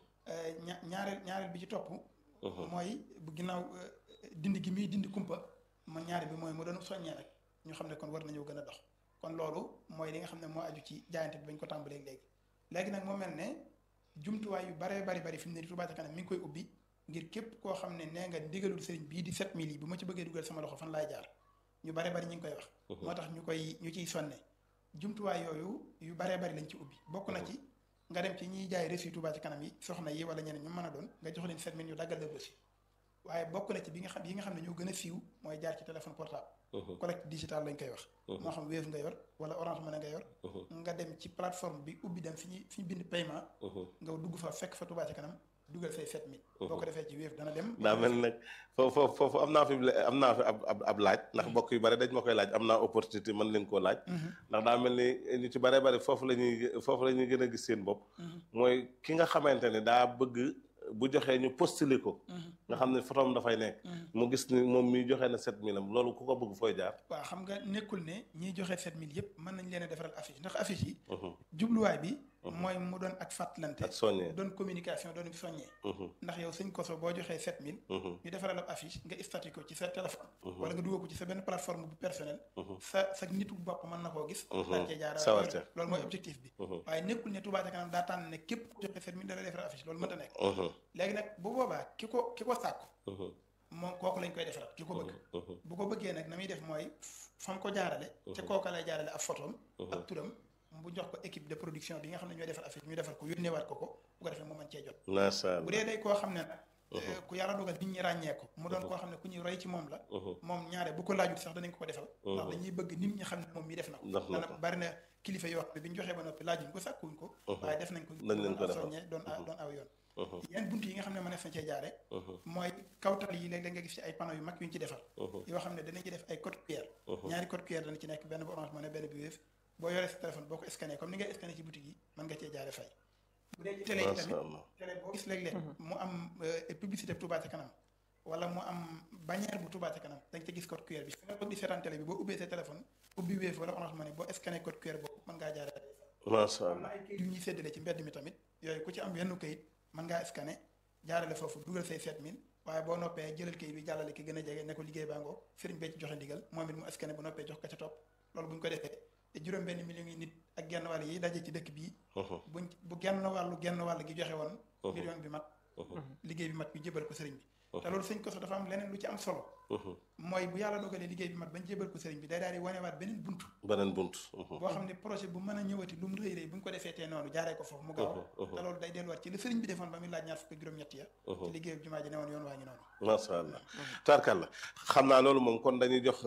S1: ña ñaareel ñaareel bi ci topp mooy bu ginnaaw dindi gi muy dindi kumpa ma ñaareel bi mooy mu doon soññee rek ñu xam ne kon war nañoo gën a dox kon loolu mooy li nga xam ne moo aju ci jaayante bi bañ ko tàmbalee léegi léegi nag moo mel ne jumtuwaay yu baree bari bari fi mu ne Touba ca kanam mi ngi koy ubbi ngir képp koo xam ne nee nga ndigalul sëriñ bii di 7000 yi bu ma ci bëggee dugal sama loxo fan laay jaar ñu baree bari ñu ngi koy wax moo tax ñu koy ñu ciy sonne jumtuwaay yooyu yu baree bari lañ ci ubbi bokk na ci nga dem ci ñiy jaay reçu Touba ca kanam yi soxna yi wala ñeneen ñu mën a doon nga jox leen 7000 ñu daggal la reçu waaye bokk na ci bi nga xam yi nga xam ne ñoo gën a siiw mooy jaar ci téléphone portable collecte digital lañ koy wax moo xam Wave nga yor wala Orange Money nga yor nga dem ci plateforme bi ubbi dem fi ñu fi ñu bind paiement nga dugg fa fekk fa Touba ca kanam dugal say 7000 boo ko defee ci Wave dana dem
S2: daa mel nag foofu foofu am naa fi am naa fi ab ab laaj ndax mbokk yu bari dañ ma koy laaj am naa opportunité mën leen koo laaj ndax daa mel ni ñu ci bare bari foofu la ñuy foofu la ñuy gën a gis seen bopp mooy ki nga xamante ne daa bëgg bu joxee ñu postulé ko nga xam ne photom dafay nekk mu gis ni moom mi joxe na 7000 am loolu ku ko bëgg fooy jaar
S1: waaw xam nga nekkul ne ñiy joxe 7000 yëpp mën nañ leen a defaral affiche ndax affiche yi jubluwaay bi mooy mu doon ak fàttalante
S2: ak soññee
S1: doon communication doon soññee ndax yow sëñ koso boo joxee 7000 ñu defaral ab affiche nga statut ko ci sa téléphone wala nga dugal ko ci sa benn plateforme bu personnel sa sa nitu bopp mën na koo gis daal cee jaara loolu mooy objectif bi waaye nekkul ne Touba ca kanam daa tànn ne képp ku joxe 7000 da lay defaral affiche loolu mënta nekk léegi nag bu boobaa ki ko ki ko sàkku moom kooku lañ koy defaral ki ko bëgg bu ko bëggee nag na muy def mooy fam ko jaarale ca kooka lay jaarale ab photom ak turam bu jox ko équipe de production bi nga xam ne ñooy defar affiche ñu defar ko yónneewaat ko ko bu ko defee mu mën cee jot
S2: macha
S1: bu dee day koo xam ne nag ku yàlla dogal nit ñi ràññee ko mu doon koo xam ne ku ñuy roy ci moom la moom ñaare bu ko laajut sax danañ ko ko defal ndax dañuy bëgg nit ñi xam ne moom mi def na ko dana bari na kilifa yoo xam ne bi ñu joxee ba noppi laajuñ ko sàkkuñ ko waaye def nañ ko doon soññee doon doon aw yoon yeneen bunt yi nga xam ne mënees na cee jaare mooy kawtal yi léeg-léeg nga gis ci ay panneaux yu mag yu ñu ci defar yoo xam ne danañ ci def ay code QR ñaari code QR dana ci nekk benn bu Orange Money benn bu Wave boo yoree sa téléphone boo ko scanné comme ni ngay scanné ci boutique yi mën nga cee jaare fay bu dee ci télé yi tamit télé boo gis léeg-léeg mu am publicité Touba ca kanam wala mu am bannière bu Touba ca kanam da nga ca gis code QR bi fi nga toog di seetaan télé bi boo ubbee sa téléphone ubbi Wave wala Orange Money boo scanné code QR boobu mën ngaa jaare
S2: macha
S1: allah ay kayit yu ñuy séddale ci mbedd mi tamit yooyu ku ci am yenn kayit mën ngaa scanné jaarale foofu dugal say 7000 waaye boo noppee jëlal kayit bi jàllale ki gën a jege ne ko liggéey baa ngoo sëriñ bee ci joxe ndigal moom it mu scanné bu noppee jox ko ca topp loolu bu ñu ko defee te juróom benn million yi nit ak genn wàll yi daje ci dëkk bii buñ bu genn wàllu genn wàll gi joxe woon million bi mat liggéey bi mat ñu jébal ko sëriñ bi te loolu sëñ koso dafa am leneen lu ci am solo mooy bu yàlla dogalee liggéey bi mat bañ jébal ko sëriñ bi day daal di wanewaat beneen bunt
S2: beneen bunt
S1: boo xam ne projet bu mën a ñëwati lu mu rëy rëy bu ñu ko defee tee noonu jaaree ko foofu mu gaaw te loolu day delluwaat ci li sëriñ bi defoon ba muy laaj ñaar fukk juróom-ñett ya ci liggéey bi jumaa ji ne woon yoon waa ngi noonu
S2: macha allah tarkalla xam naa loolu moom kon dañuy jox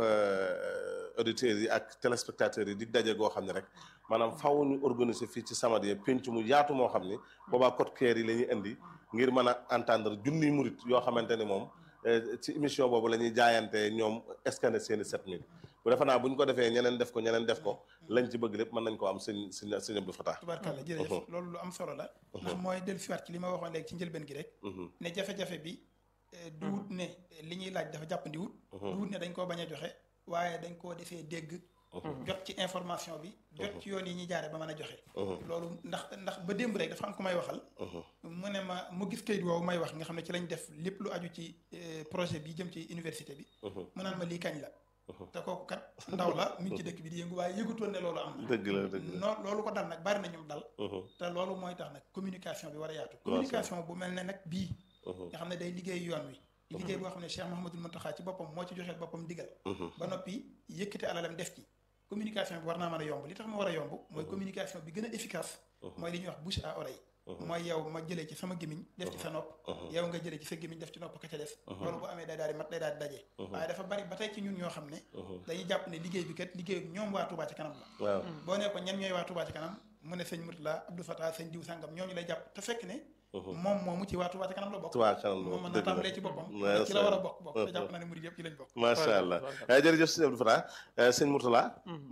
S2: auditeurs yi ak téléspectateurs yi di daje goo xam ne rek maanaam faw ñu organiser fii ci Samadiyya penc mu yaatu moo xam ni boobaa code QR yi la ñuy indi ngir mën a entendre junniy murit yoo xamante ni moom ci émission boobu la ñuy jaayante ñoom scanner seeni 7000 bu defe naa bu ñu ko defee ñeneen def ko ñeneen def ko lañ ci bëgg lépp mën nañ ko am sëñ sëñ sëñ Abdou Fatah
S1: tubaarkàlla jërëjëf loolu lu am solo la ndax mooy dellu siwaat ci li ma waxoon léegi ci njëlbeen gi rek ne jafe-jafe bi du wut ne li ñuy laaj dafa jàppandi wut du wut ne dañ koo bañ a joxe waaye dañ koo defee dégg jot ci information bi jot ci yoon yi ñuy jaare ba mën a joxe loolu ndax ndax ba démb rek dafa am ku may waxal mu ne ma mu gis kayit woowu may wax nga xam ne ci lañ def lépp lu aju ci projet bi jëm ci université bi mu naan ma lii kañ la te kooku kat ndaw la mi ngi ci dëkk bi di yëngu waaye yëgutoon ne loolu am na
S2: dëgg la dëgg la
S1: noo loolu ko dal nag bari na ñum dal te loolu mooy tax nag communication bi war a yaatu communication bu mel ne nag bii nga xam ne day liggéey yoon wi liggéey boo xam ne Cheikh Mouhamadul Mountakha ci boppam moo ci joxeel boppam digal ba noppi yëkkati alalam def ci communication bi war naa mën a yomb li tax mu war a yomb mooy communication bi gën a efficace mooy li ñuy wax bouche à oreille mooy yow ma jëlee ci sama gémmiñ def ci sa nopp yow nga jëlee ci sa gémmiñ def ci nopp ka ca des loolu bu amee day daal di mat day daal di daje waaye dafa bari ba tey ci ñun ñoo xam ne dañuy jàpp ne liggéey bi kat liggéey ñoom waa Touba ci kanam la
S2: waaw
S1: boo nee ko ñen ñooy waa Touba ci kanam mu ne sëñ Mourtala Abdou Fatah sëñ diw sàngam ñooñu lay jàpp te fekk ne moom moomu ci waa Touba ci kanam la bokk
S2: Touba ci kanam la
S1: moom mën
S2: dëgg
S1: na
S2: la
S1: tàmbalee ci boppam
S2: Ouais,
S1: ci la war a
S2: ça-
S1: bokk bokk te jàpp naa ne murid yëpp ci lañ bokk
S2: macha allah eh, jërëjëf sëñ Abdou Fatah eh, sëñ Mourtala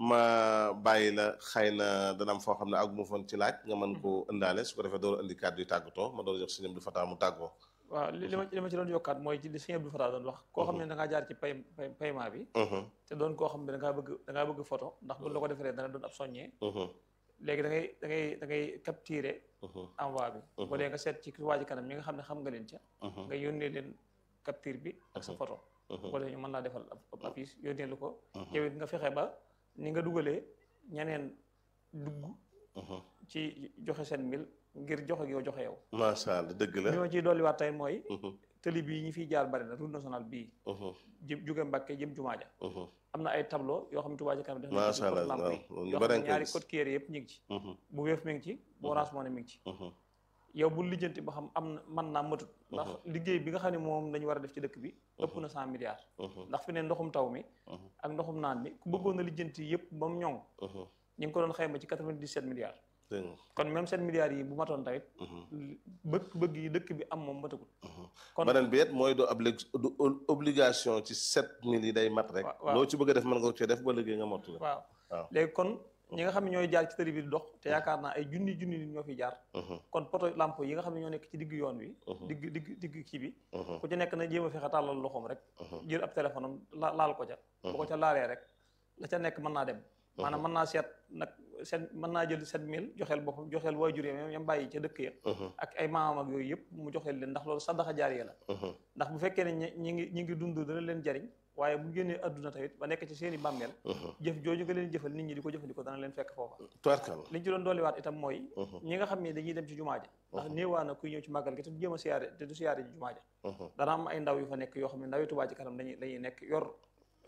S2: ma bàyyi la xëy na dana am foo xam ne àgguma foon ci laaj nga mën ko ëndaale su ko defee door a indi kàddu yu tàggatoo ma door a jox sëñ Abdou Fatah mu tàggoo
S3: waaw li li ma li ma ci doon yokkaat mooy ci li sëñ Abdou Fatah doon wax koo xam ne da ngaa jaar ci pay pay paiement bi
S2: Mhm,
S3: te doon koo xam ne da ngaa bëgg da ngaa bëgg photo ndax bu la ko defaree dana doon ab soññee
S2: mhm,
S3: léegi da ngay da ngay da ngay capturer
S2: mhm,
S3: envoi bi bu dee nga seet ci waa ji kanam ñi nga xam ne xam nga leen ca
S2: mhm,
S3: nga yónnee leen capture bi ak sa photo
S2: mhm,
S3: bu dee ñu mën laa defal ab ab affiche yónnee lu ko
S2: Mhm.
S3: yow it nga fexe ba ni nga dugalee ñeneen dugg
S2: mhm.
S3: ci joxe seen mil ngir joxe gi yow joxe yow
S2: macha allah dëgg la
S3: li ma ciy dolliwaat tey mooy
S2: Mhm,
S3: tëli bii ñi fiy jaar bari na route nationale bii
S2: mhm,
S3: jëm jóge Mbàkke jëm Jumaa ja
S2: mhm,
S3: am na ay tableau yoo xam ne Touba Ca Kanam def na ci
S2: Macha Allah,
S3: code lamp yi
S2: waaw, ñu
S3: yoo
S2: bari
S3: xam
S2: nga
S3: ne
S2: koy
S3: ñaari
S2: gis.
S3: code kiyére yëpp ñu ngi ci
S2: mhm,
S3: bu Wave mi ngi ci bu Orange Money mi ngi ci
S2: mhm,
S3: yow bu lijjanti ba xam am na mën naa matut ndax liggéey bi nga xam ne moom lañu war a def ci dëkk bi ëpp na cent milliards
S2: mhm,
S3: ndax fi ne ndoxum taw mi
S2: mhm,
S3: ak ndoxum naan mi ku bëggoon a lijjanti yëpp ba mu ñoŋ
S2: mhm.
S3: ñu ngi ko doon xayma ci 97 milliards
S2: dégg nga
S3: kon même 7 milliards yi bu matoon tamit
S2: mhm,
S3: bëgg bëgg yi dëkk bi am moom matagul
S2: mhm.
S3: kon
S2: beneen bi it mooy doo oblig- du obligation ci sept mille yi day mat rek
S3: Wa- waaw.
S2: loo ci bëgg a def mën nga ko cee def ba léegi nga mottali
S3: waaw
S2: waaw.
S3: léegi kon ñi nga xam ne ñooy jaar ci tëri bi di dox te yaakaar naa ay junni junni nit ñoo fi jaar
S2: Mhm,
S3: kon poto lampe yi nga xam ne ñoo nekk ci digg yoon wi
S2: Mhm.
S3: digg digg digg kii bi
S2: mhm,
S3: ku ci nekk na jéem a fexe tàllal loxoom rek
S2: mhm,
S3: jël ab téléphone am la- laal ko ca bu ko ca laalee rek la ca nekk mën naa dem maanaam mën naa seet nag seet mën naa jël sept mille joxeel boppam joxeel waajur yi yam bàyyi ca dëkk ya
S2: mhm,
S3: ak ay maamam ak yooyu yëpp mu joxeel leen ndax loolu sadaxa jaariya la
S2: mhm,
S3: ndax bu fekkee ne ñi ñi ngi ñi ngi dund dana leen jariñ waaye bu génnee adduna tamit ba nekk ci seen i bàmmeel
S2: mhm.
S3: jëf jooju nga leen jëfal nit ñi di ko jëfandikoo dana leen fekk foofa
S2: tubarkalla
S3: liñ ci doon dolliwaat itam mooy
S2: Mhm,
S3: ñi nga xam ne dañuy dem ci jumaa ja ndax néewaa na kuy ñëw ci màggal gi te du jéem a siyaare te du siyaare ji jumaa ja
S2: mhm,
S3: dana am ay ndaw yu fa nekk yoo xam ne ndawi Touba ci kanam dañuy dañuy nekk yor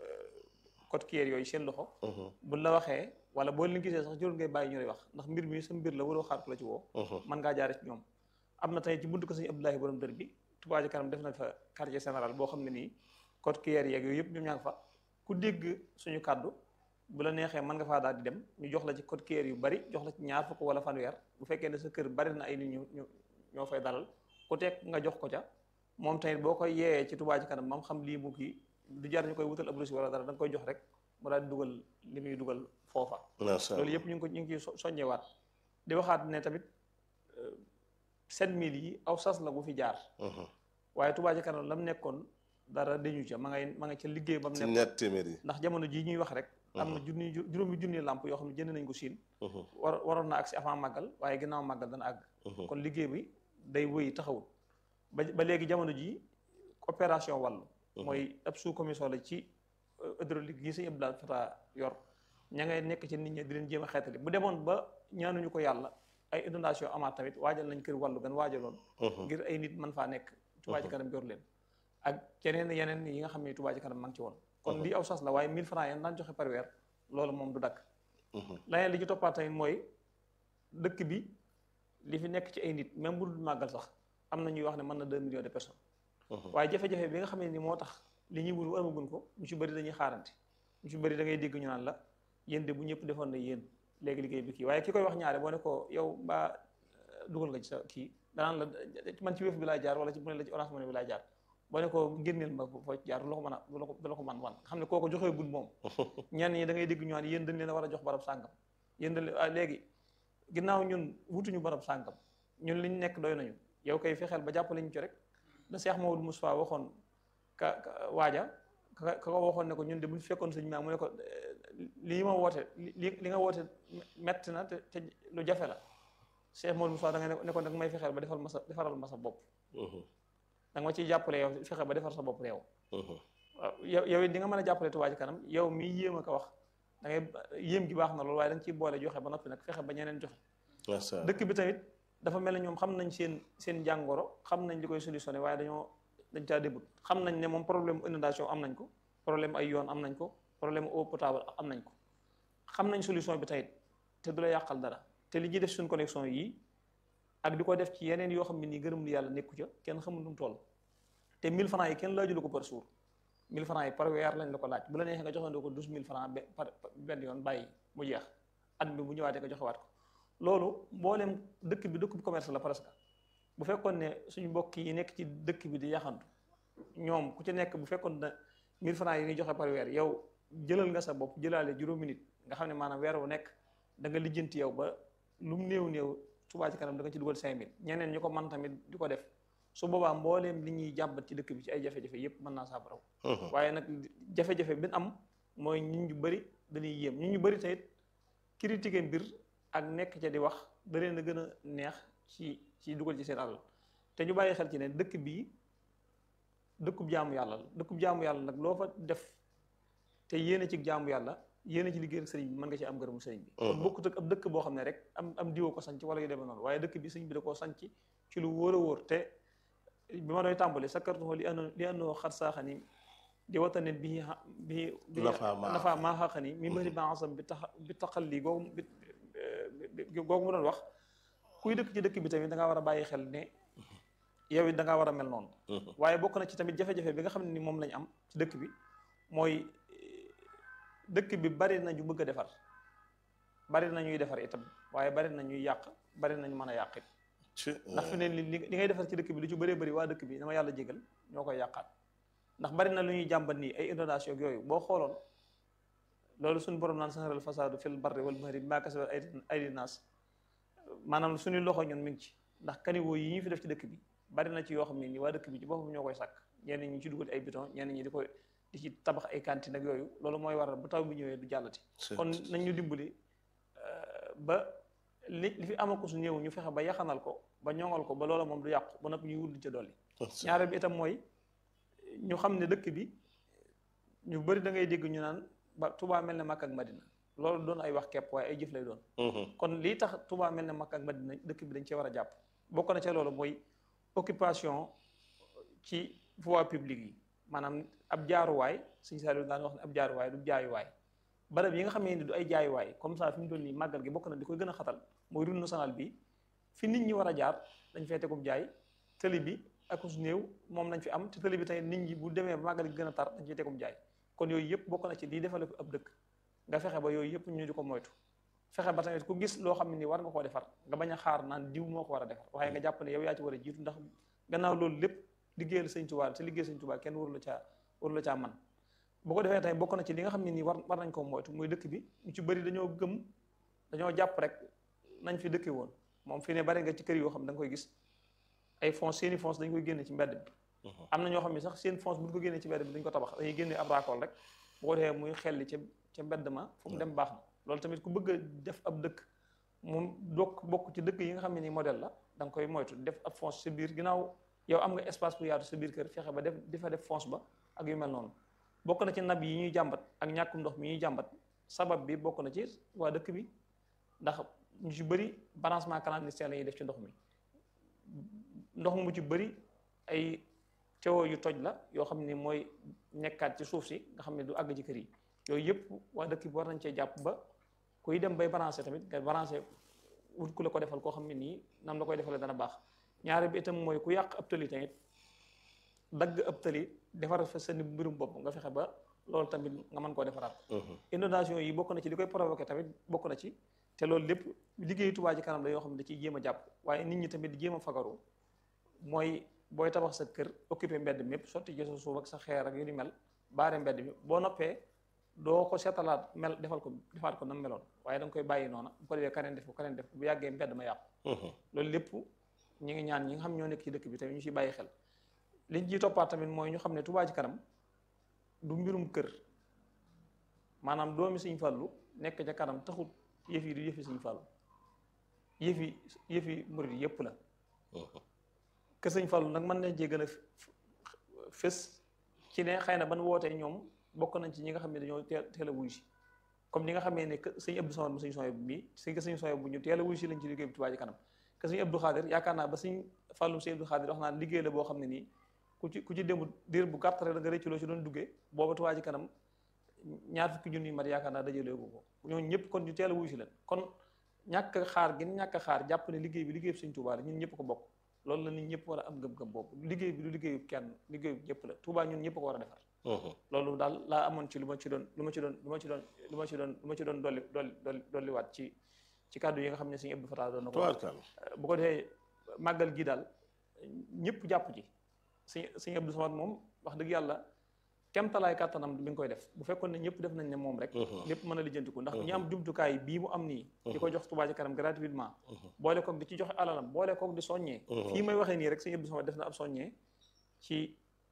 S3: code QR yooyu seen loxo
S2: mhm,
S3: buñ la waxee wala boo leen gisee sax jërul ngay bàyyi ñu lay wax ndax mbir mi sa mbir la waroo xaar ku la ci woo
S2: mhm,
S3: mën ngaa jaare ci ñoom am na tey ci buntu ko sëñ Abdoulahi borom dër bi Touba ci kanam def na fa quartier général boo xam ne nii code QR yeeg yooyu yëpp ñoom ñaa ngi fa ku dégg suñu kàddu bu la neexee mën nga faa daal di dem ñu jox la ci code QR yu bari jox la ci ñaar fukk wala fanweer bu fekkee ne sa kër bari na ay nit ñu ñu ñoo fay dalal ku teg nga jox ko ca moom tamit boo koy yeeyee ci Touba ci kanam mam xam lii mu kii du jar ñu koy wutal ab reçu wala dara da nga koy jox rek mu daal di dugal li muy dugal foofa
S2: macha
S3: loolu
S2: allah
S3: yëpp ñu ngi ko ñu ngi ciy so- soññewaat di waxaat ne tamit sept mille yi aw sas la bu fi jaar
S2: Mhm,
S3: waaye Touba ci kanam la mu nekkoon dara dañu ca ma ngay ma nga ca liggéey ba mu
S2: ci
S3: nekk
S2: ñett téeméer yi
S3: ndax jamono jii ñuy wax rek am na junni ju- juróomi junni làmp yoo xam ne jënd nañ ko siin
S2: Mhm,
S3: war waroon na agsi avant màggal waaye ginnaaw màggal dana àgg
S2: mhm,
S3: kon liggéey bi day wëy taxawul ba ba léegi jamono ji opération wàllu mooy ab sous commission la ci euh, hydraulique gi sëñ Abdoulaye Fata yor ña ngay nekk ci nit ñi di leen jéem a xeetali bu demoon ba ñaanuñu ko yàlla ay inondation amaat tamit waajal nañ kër wàllu gan waajaloon
S2: mhm,
S3: ngir ay nit mën faa nekk Touba ci kanam yor leen ak yeneen yeneen yi nga xam ne Touba ci kanam ma ngi ci woon kon lii aw sas la waaye 1000 francs yan daan joxe par weer loolu moom du dakk
S2: mhm,
S3: leneen li ci toppaat tamit mooy dëkk bi li fi nekk ci ay nit même bu dul màggal sax am na ñuy wax ne mën na 2 millions de personnes
S2: mhm.
S3: waaye jafe-jafe bi nga xam ne ni moo tax li ñuy wut amaguñ ko ñu ci bëri dañuy xaarante ñu ci bëri da ngay dégg ñu naan la yéen de bu ñëpp defoon na yéen léegi liggéey bi kii waaye ki koy wax ñaare boo ne ko yow mbaa euh, dugal nga ci sa kii danaan la man ci wéef bi laay jaar wala ci mu ne la ci orange money bi laay jaar boo ne ko génneel ma foo ci jaar du la ko mën a du la ko du la ko man wan nga xam ne kooku joxee gud moom ñenn ñi da ngay dégg ñu naan yéen dañ leen a war a jox barab sàngam yéen dañ leen ah léegi ginnaaw ñun wutuñu barab sàngam ñun liñ nekk doy nañu yow koy fexeel ba jàppale ñu ci rek da Cheikh Maodo Moustapha waxoon ka ka waaja ka ka ko waxoon ne ko ñun de bu ñu fekkoon sëñ maa mu ne ko lii ma woote li li nga woote metti na te te lu jafe la Cheikh Modou Moussa da nga ne ko nag may fexeel ba defal ma sa defaral ma sa bopp da nga ma ciy jàppale yow fexe ba defar sa bopp réew waaw yow yow it di nga mën a jàppale Touba Ca Kanam yow mii yéem a ko wax da ngay yéem gi baax na loolu waaye da nga ciy boole joxe ba noppi nag fexe ba ñeneen joxe dëkk bi tamit dafa mel ne ñoom xam nañ seen seen jàngoro xam nañ li koy solutionné waaye dañoo dañ caa début xam nañ ne moom problème inondation am nañ ko problème ay yoon am nañ ko problème eau potable am nañ ko xam nañ solution bi tamit te du la yàqal dara te li ñuy def suñ connexion yi ak di ko def ci yeneen yoo xam ne nii gërëm lu yàlla nekku ca kenn xamul nu mu toll te 1000 francs yi kenn laajulu ko par jour 1000 francs yi par weer lañ la ko laaj bu la neexee nga joxandoo ko 12000 francs par benn yoon bàyyi mu jeex at bi bu ñëwaatee nga joxewaat ko loolu mboolem dëkk bi dëkk bi commerce la presque bu fekkoon ne suñu mbokk yi nekk ci dëkk bi di yaxantu ñoom ku ci nekk bu fekkoon ne 1000 francs yi ñuy joxe par weer yow jëlal nga sa bopp jëlaale juróomi nit nga xam ne maanaam weer wu nekk da nga lijjanti yow ba lu mu néew néew Touba Ca Kanam da nga ci dugal 5000 ñeneen ñu ko man tamit di ko def su boobaa mbooleem li ñuy jàmbat ci dëkk bi ci ay jafe-jafe yépp mën naa saafaraw waaye nag jafe-jafe bi am mooy ñun ñu bëri dañuy yéem ñun ñu bëri tamit critiquer mbir ak nekk ca di wax da leen a gën a neex ci ci dugal ci seen alal te ñu bàyyi xel ci ne dëkk bii dëkkub jaamu yàlla la dëkkub jaamu yàlla nag loo fa def te yéene ci jaamu yàlla yéene ci liggéeyal sëriñ bi mën nga ci am gërëmu sëriñ bi kon bokkut ak ab dëkk boo xam ne rek am am diwo ko sanc wala yu demee noonu waaye dëkk bi sëriñ bi da koo sanc ci lu wóor a wóor te bi ma doy tàmbali sakartuhu li anno li annoo xat saaxani di watanet bi bi bi nafa maa xaqani mi bëri bansam bi tax bi taxal lii googu bi googu mu doon wax kuy dëkk ci dëkk bi tamit da ngaa war a bàyyi xel ne yow it da ngaa war a mel noonu waaye bokk na ci tamit jafe-jafe bi nga xam ne ni moom lañ am ci dëkk bi mooy dëkk bi bari na ñu bëgg a defar bari na ñuy defar itam waaye bari na ñuy yàq bari nañu mën a yàq it ndax fi ne li li ngay defar ci dëkk bi lu ci bëree bëri waa dëkk bi dama yàlla jégal ñoo koy yàqaat ndax bari na lu ñuy jàmbat nii ay inondation ak yooyu boo xooloon loolu suñu borom naan saxaral fasaadu fil barri wal bahri bimaa kasabat aydi naas maanaam suñu loxo ñun mi ngi ci ndax caniveau yi ñu fi def ci dëkk bi bari na ci yoo xam ne nii waa dëkk bi ci boppam ñoo koy sàkk ñenn ñi ci dugal ay béton ñenn ñi di ko di ci tabax ay cantine ak yooyu loolu mooy waral bu taw bi ñëwee du jàllati kon nañ ñu dimbali ba li li fi amaku su néew ñu fexe ba yaxanal ko ba ñoŋal ko ba loola moom du yàqu ba noppi ñuy wut ca dolli ñaareel bi itam mooy ñu xam ne dëkk bi ñu bëri da ngay dégg ñu naan ba Touba mel ne Makka ak Madina loolu doon ay wax kepp waaye ay jëf lay doon kon lii tax Touba mel ne Makka ak Madina dëkk bi dañ cee war a jàpp bokk na ca loolu mooy occupation ci voie publique yi maanaam ab jaaruwaay suñu saa daan wax ne ab jaaruwaay du jaayuwaay barab yi nga xam ne du ay jaayuwaay comme ça fi mu toll nii màggal gi bokk na di koy gën a xatal mooy route nationale bi fi nit ñi war a jaar dañ fay tegum jaay tëli bi ak su néew moom lañ fi am te tëli bi tey nit ñi bu demee ba màggal gi gën a tar dañ ciy tegum jaay kon yooyu yëpp bokk na ci lii defale ko ab dëkk nga fexe ba yooyu yëpp ñu di ko moytu fexe ba tamit ku gis loo xam ne ni war nga koo defar nga bañ a xaar naan diw moo ko war a defar waaye nga jàpp ne yow yaa ci war a jiitu ndax gannaaw loolu lépp liggéeyal sëñ Tuubaa te liggéey sëñ Tuubaa kenn waru la caa waru la caa man bu ko defee tamit bokk na ci li nga xam ne nii war war nañ koo moytu muy dëkk bi ñu ci bëri dañoo gëm dañoo jàpp rek nañ fi dëkke woon moom fi ne bari nga ci kër yoo xam da nga koy gis ay fonds seeni fonds dañ koy génne ci mbedd bi am na ñoo xam ne sax seen fonds bu ñu ko génnee ci mbedd bi dañ ko tabax dañuy génne ab raakool rek bu ko defee muy xelli ca ca mbedd ma fu mu dem baax na loolu tamit ku bëgg a def ab dëkk moom dokk bokk ci dëkk yi nga xam ne nii modèle la da nga koy moytu def ab fonds sa biir ginnaaw yow am nga espace bu yaatu sa biir kër fexe ba def di fa def fonds ba ak yu mel noonu bokk na ci nab yi ñuy jàmbat ak ñàkkum ndox mi ñuy jàmbat sabab bi bokk na ci waa dëkk bi ndax ñu ci bëri balancement clandestin la ñuy def ci ndox mi ndox mu ci bëri ay tuyau yu toj la yoo xam ne mooy nekkaat ci suuf si nga xam ne du àgg ci kër yi yooyu yëpp waa dëkk bi war nañ cee jàpp ba kuy dem bay balancer tamit nga balancer wut ku la ko defal koo xam ne nii nam la koy defalee dana baax ñaare bi itam mooy ku yàq ab tëli tamit dagg ab tëli defar fa sa mbirum bopp nga fexe ba loolu tamit nga mën koo defaraat inondation yi bokk na ci li koy provoqué tamit bokk na ci te loolu lépp liggéeyu Touba Ca Kanam la yoo xam ne da ciy jéem a jàpp waaye nit ñi tamit di jéem a fagaru mooy booy tabax sa kër occupé mbedd mépp sotti ci sa suuf ak sa xeer ak yu ni mel baare mbedd bi boo noppee doo ko seetalaat mel defal ko defaat ko nam meloon waaye da nga koy bàyyi noona bu ko defee keneen def ko keneen def ko bu yàggee mbedd ma yàqu loolu lépp ñi ngi ñaan ñi nga xam ñoo nekk ci dëkk bi tamit ñu ciy bàyyi xel liñ ciy toppaat tamit mooy ñu xam ne Touba Ca Kanam du mbirum kër maanaam doomi Sëñ Fallu nekk ca kanam taxut yëf yi du yëfi Sëñ Fallu yëfi yëfi murid yëpp la que Sëñ Fallu nag mën nañ cee gën a fës ci ne xëy na ban wootee ñoom bokk nañ ci ñi nga xam ne dañoo teel teel a wuyu si comme ni nga xamee ne que sëñ Abdou Samad mu sëñ Soye bu mii sëñ que sëñ Soye bu ñu teel a wuyu si lañ ci liggéey bi Touba Ca Kanam que sëñ Abdou Khadir yaakaar naa ba sëñ Fallu sëñ Abdou Khadir wax naa liggéey la boo xam ne nii ku ci ku ci démb diir bu gàtt rek da nga rëcc loo ci doon duggee booba Touba Ca Kanam ñaar fukki junni mat yaakaar naa dajalee ko ko ñooñu ñëpp kon ñu teel a wuyu si leen kon ñàkk a xaar gin ñàkk a xaar jàpp ne liggéey bi liggéey bi sëñ Touba la ñun ñëpp ko bokk loolu la nit ñëpp war a am gëm-gëm boobu liggéey bi du liggéeyu kenn liggéeyu ñëpp la Touba ñun ñëpp ko war a defar loolu daal laa amoon ci lu ma ci doon lu ma ci doon lu ma ci doon lu ma ci doon lu ma ci doon dolli dolli dolli dolliwaat ci ci kàddu yi nga xam ne sëñ Abdou Fatah doon na ko bu ko defee màggal gi daal ñëpp jàpp ci sëñ sëñ Abdou Samad moom wax dëgg yàlla kemtalaay kàttanam mi ngi koy def bu fekkoon ne ñëpp def nañ ne moom rek lépp mën a lijjantiku ndax ñi am jumtukaay bii mu am nii di ko jox Touba Ca Kanam gratuitement boole koog di ci joxe alalam boole koog di soññee fii may waxee nii rek sëñ Abdou Samad def na ab soññee ci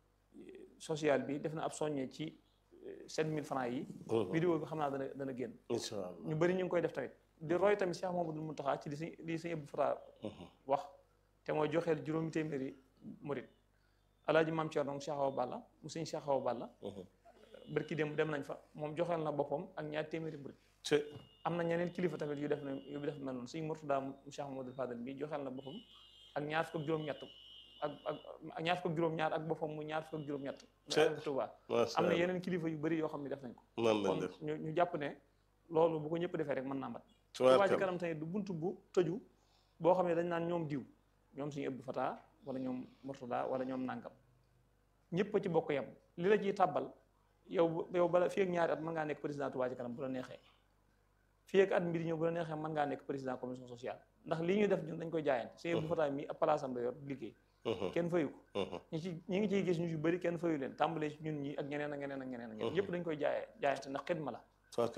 S3: social bi def na ab soññee ci sept mille francs yi vidéo bi xam naa dana dana génn ñu bëri ñu ngi koy def tamit di roy tamit Cheikh Mamadou Mountakha ci li si li sëñ Abdou Fatah wax te mooy joxeel juróomi téeméeri murit alaaji maam Thierno moom Cheikh Awa Balla mu sëñ Cheikh Awa Balla bërki dem dem nañ fa moom joxeel na boppam ak ñaar téeméeri murit am na ñeneen kilifa tamit yu def na yu def mel noonu sëñ Mourtada mu Cheikh Mamadou Fadel bi joxeel na boppam ak ñaar fukk ak juróom-ñett ak ak ñaar fukk ak juróom-ñaar ak boppam mu ñaar fukk ak juróom-ñett Touba am na yeneen kilifa yu bëri yoo xam ne def nañ ko kon ñu ñu jàpp ne loolu bu ko ñëpp defee rek mën naa mat Touba Ca Kanam tamit du buntu bu tëju boo xam ne dañ naan ñoom diw ñoom suñu Abdou Fatah wala ñoom Mourtada wala ñoom nangam ñëpp a ci bokk yem li la ciy tàbbal yow yow bala fii ak ñaari at mën ngaa nekk président Touba Ca Kanam bu la neexee fii ak at mi di ñëw bu la neexee mën ngaa nekk président commission sociale ndax lii ñuy def ñun dañ koy jaayante suñu Abdou Fatah mi ab palaasam la yor liggéey kenn fayu ko ñi ci ñi ngi ciy gis ñu ci bëri kenn fayu leen tàmbalee ci ñun ñi ak ñeneen ak ñeneen ak ñeneen ak ñeneen ñëpp dañ koy jaayee jaayante ndax xidma la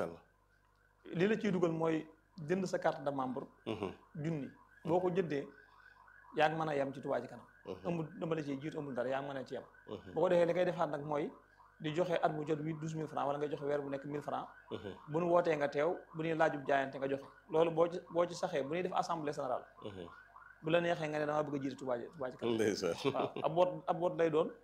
S3: li la ciy dugal mooy jënd sa carte de membre junni boo ko jëndee yaa ngi mën a yem ci Touba Ca Kanam amul dama la ciy jiitu amul dara yaa ngi mën a ci yem boo ko defee li ngay defaat nag mooy di joxe at mu jot huit douze mille francs wala nga joxe weer bu nekk mille francs bu nu wootee nga teew bu ñuy laajub jaayante nga joxe loolu boo ci boo ci saxee bu ñuy def assemblée générale bu la neexee nga ne damaa bëgg a jiite Touba Ca Kanam waaw ab woot ab woot lay doon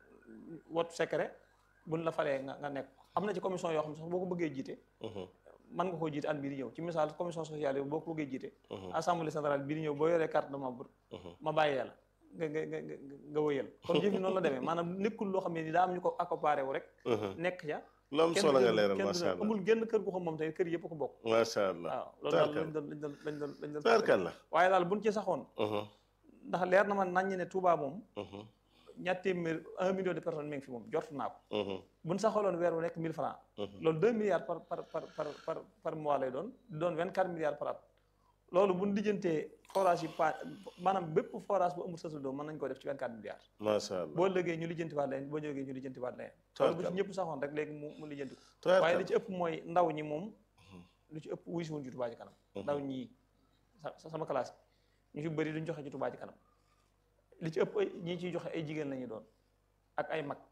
S3: woot secret buñ la falee nga nga nekk am na ci commission yoo xam ne sax boo ko bëggee jiite mën nga koo jiite at bii di ñëw ci misaal commission sociale yi boo ko bëggee jiite assemblée générale bii di ñëw boo yoree carte de membre ma bàyyi yàlla nga nga nga nga wëyal kon jëf yi noonu la demee maanaam nekkul loo xam ne ni daa am ñu ko accoparé wu rek nekk ca
S2: lu am solo nga leeral macha allah
S3: amul génn kër gu xam moom tey kër yëpp ko bokk
S2: macha allah
S3: waaw loolu daal lañ doon lañ doon lañ doon lañ doon
S2: tarkal la
S3: waaye daal buñ ci saxoon ndax leer na ma nañ ne Touba moom ñaar téeméer un million de personnes mi ngi fi moom jort naa ko buñ saxaloon weer wu nekk mille francs loolu deux milliards par par par par par par mois lay doon doon vingt quatre milliards par at loolu buñ lijjantee forage yi pa maanaam bépp forage bu amul sasul doom mën nañ ko def ci vingt quatre milliards
S2: macha allah
S3: boo lëgee ñu lijjanti waat leen boo jógee ñu lijjanti waat leen loolu bu ci ñëpp saxoon rek léegi mu mu lijjanti ko waaye li ci ëpp mooy ndaw ñi moom lu ci ëpp wuy si wuñ ci Touba Ca Kanam ndaw ñi sama classe ñu ci bëri duñ joxe ci Touba Ca Kanam li ci ëpp ñi ciy joxe ay jigéen la ñuy doon ak ay mag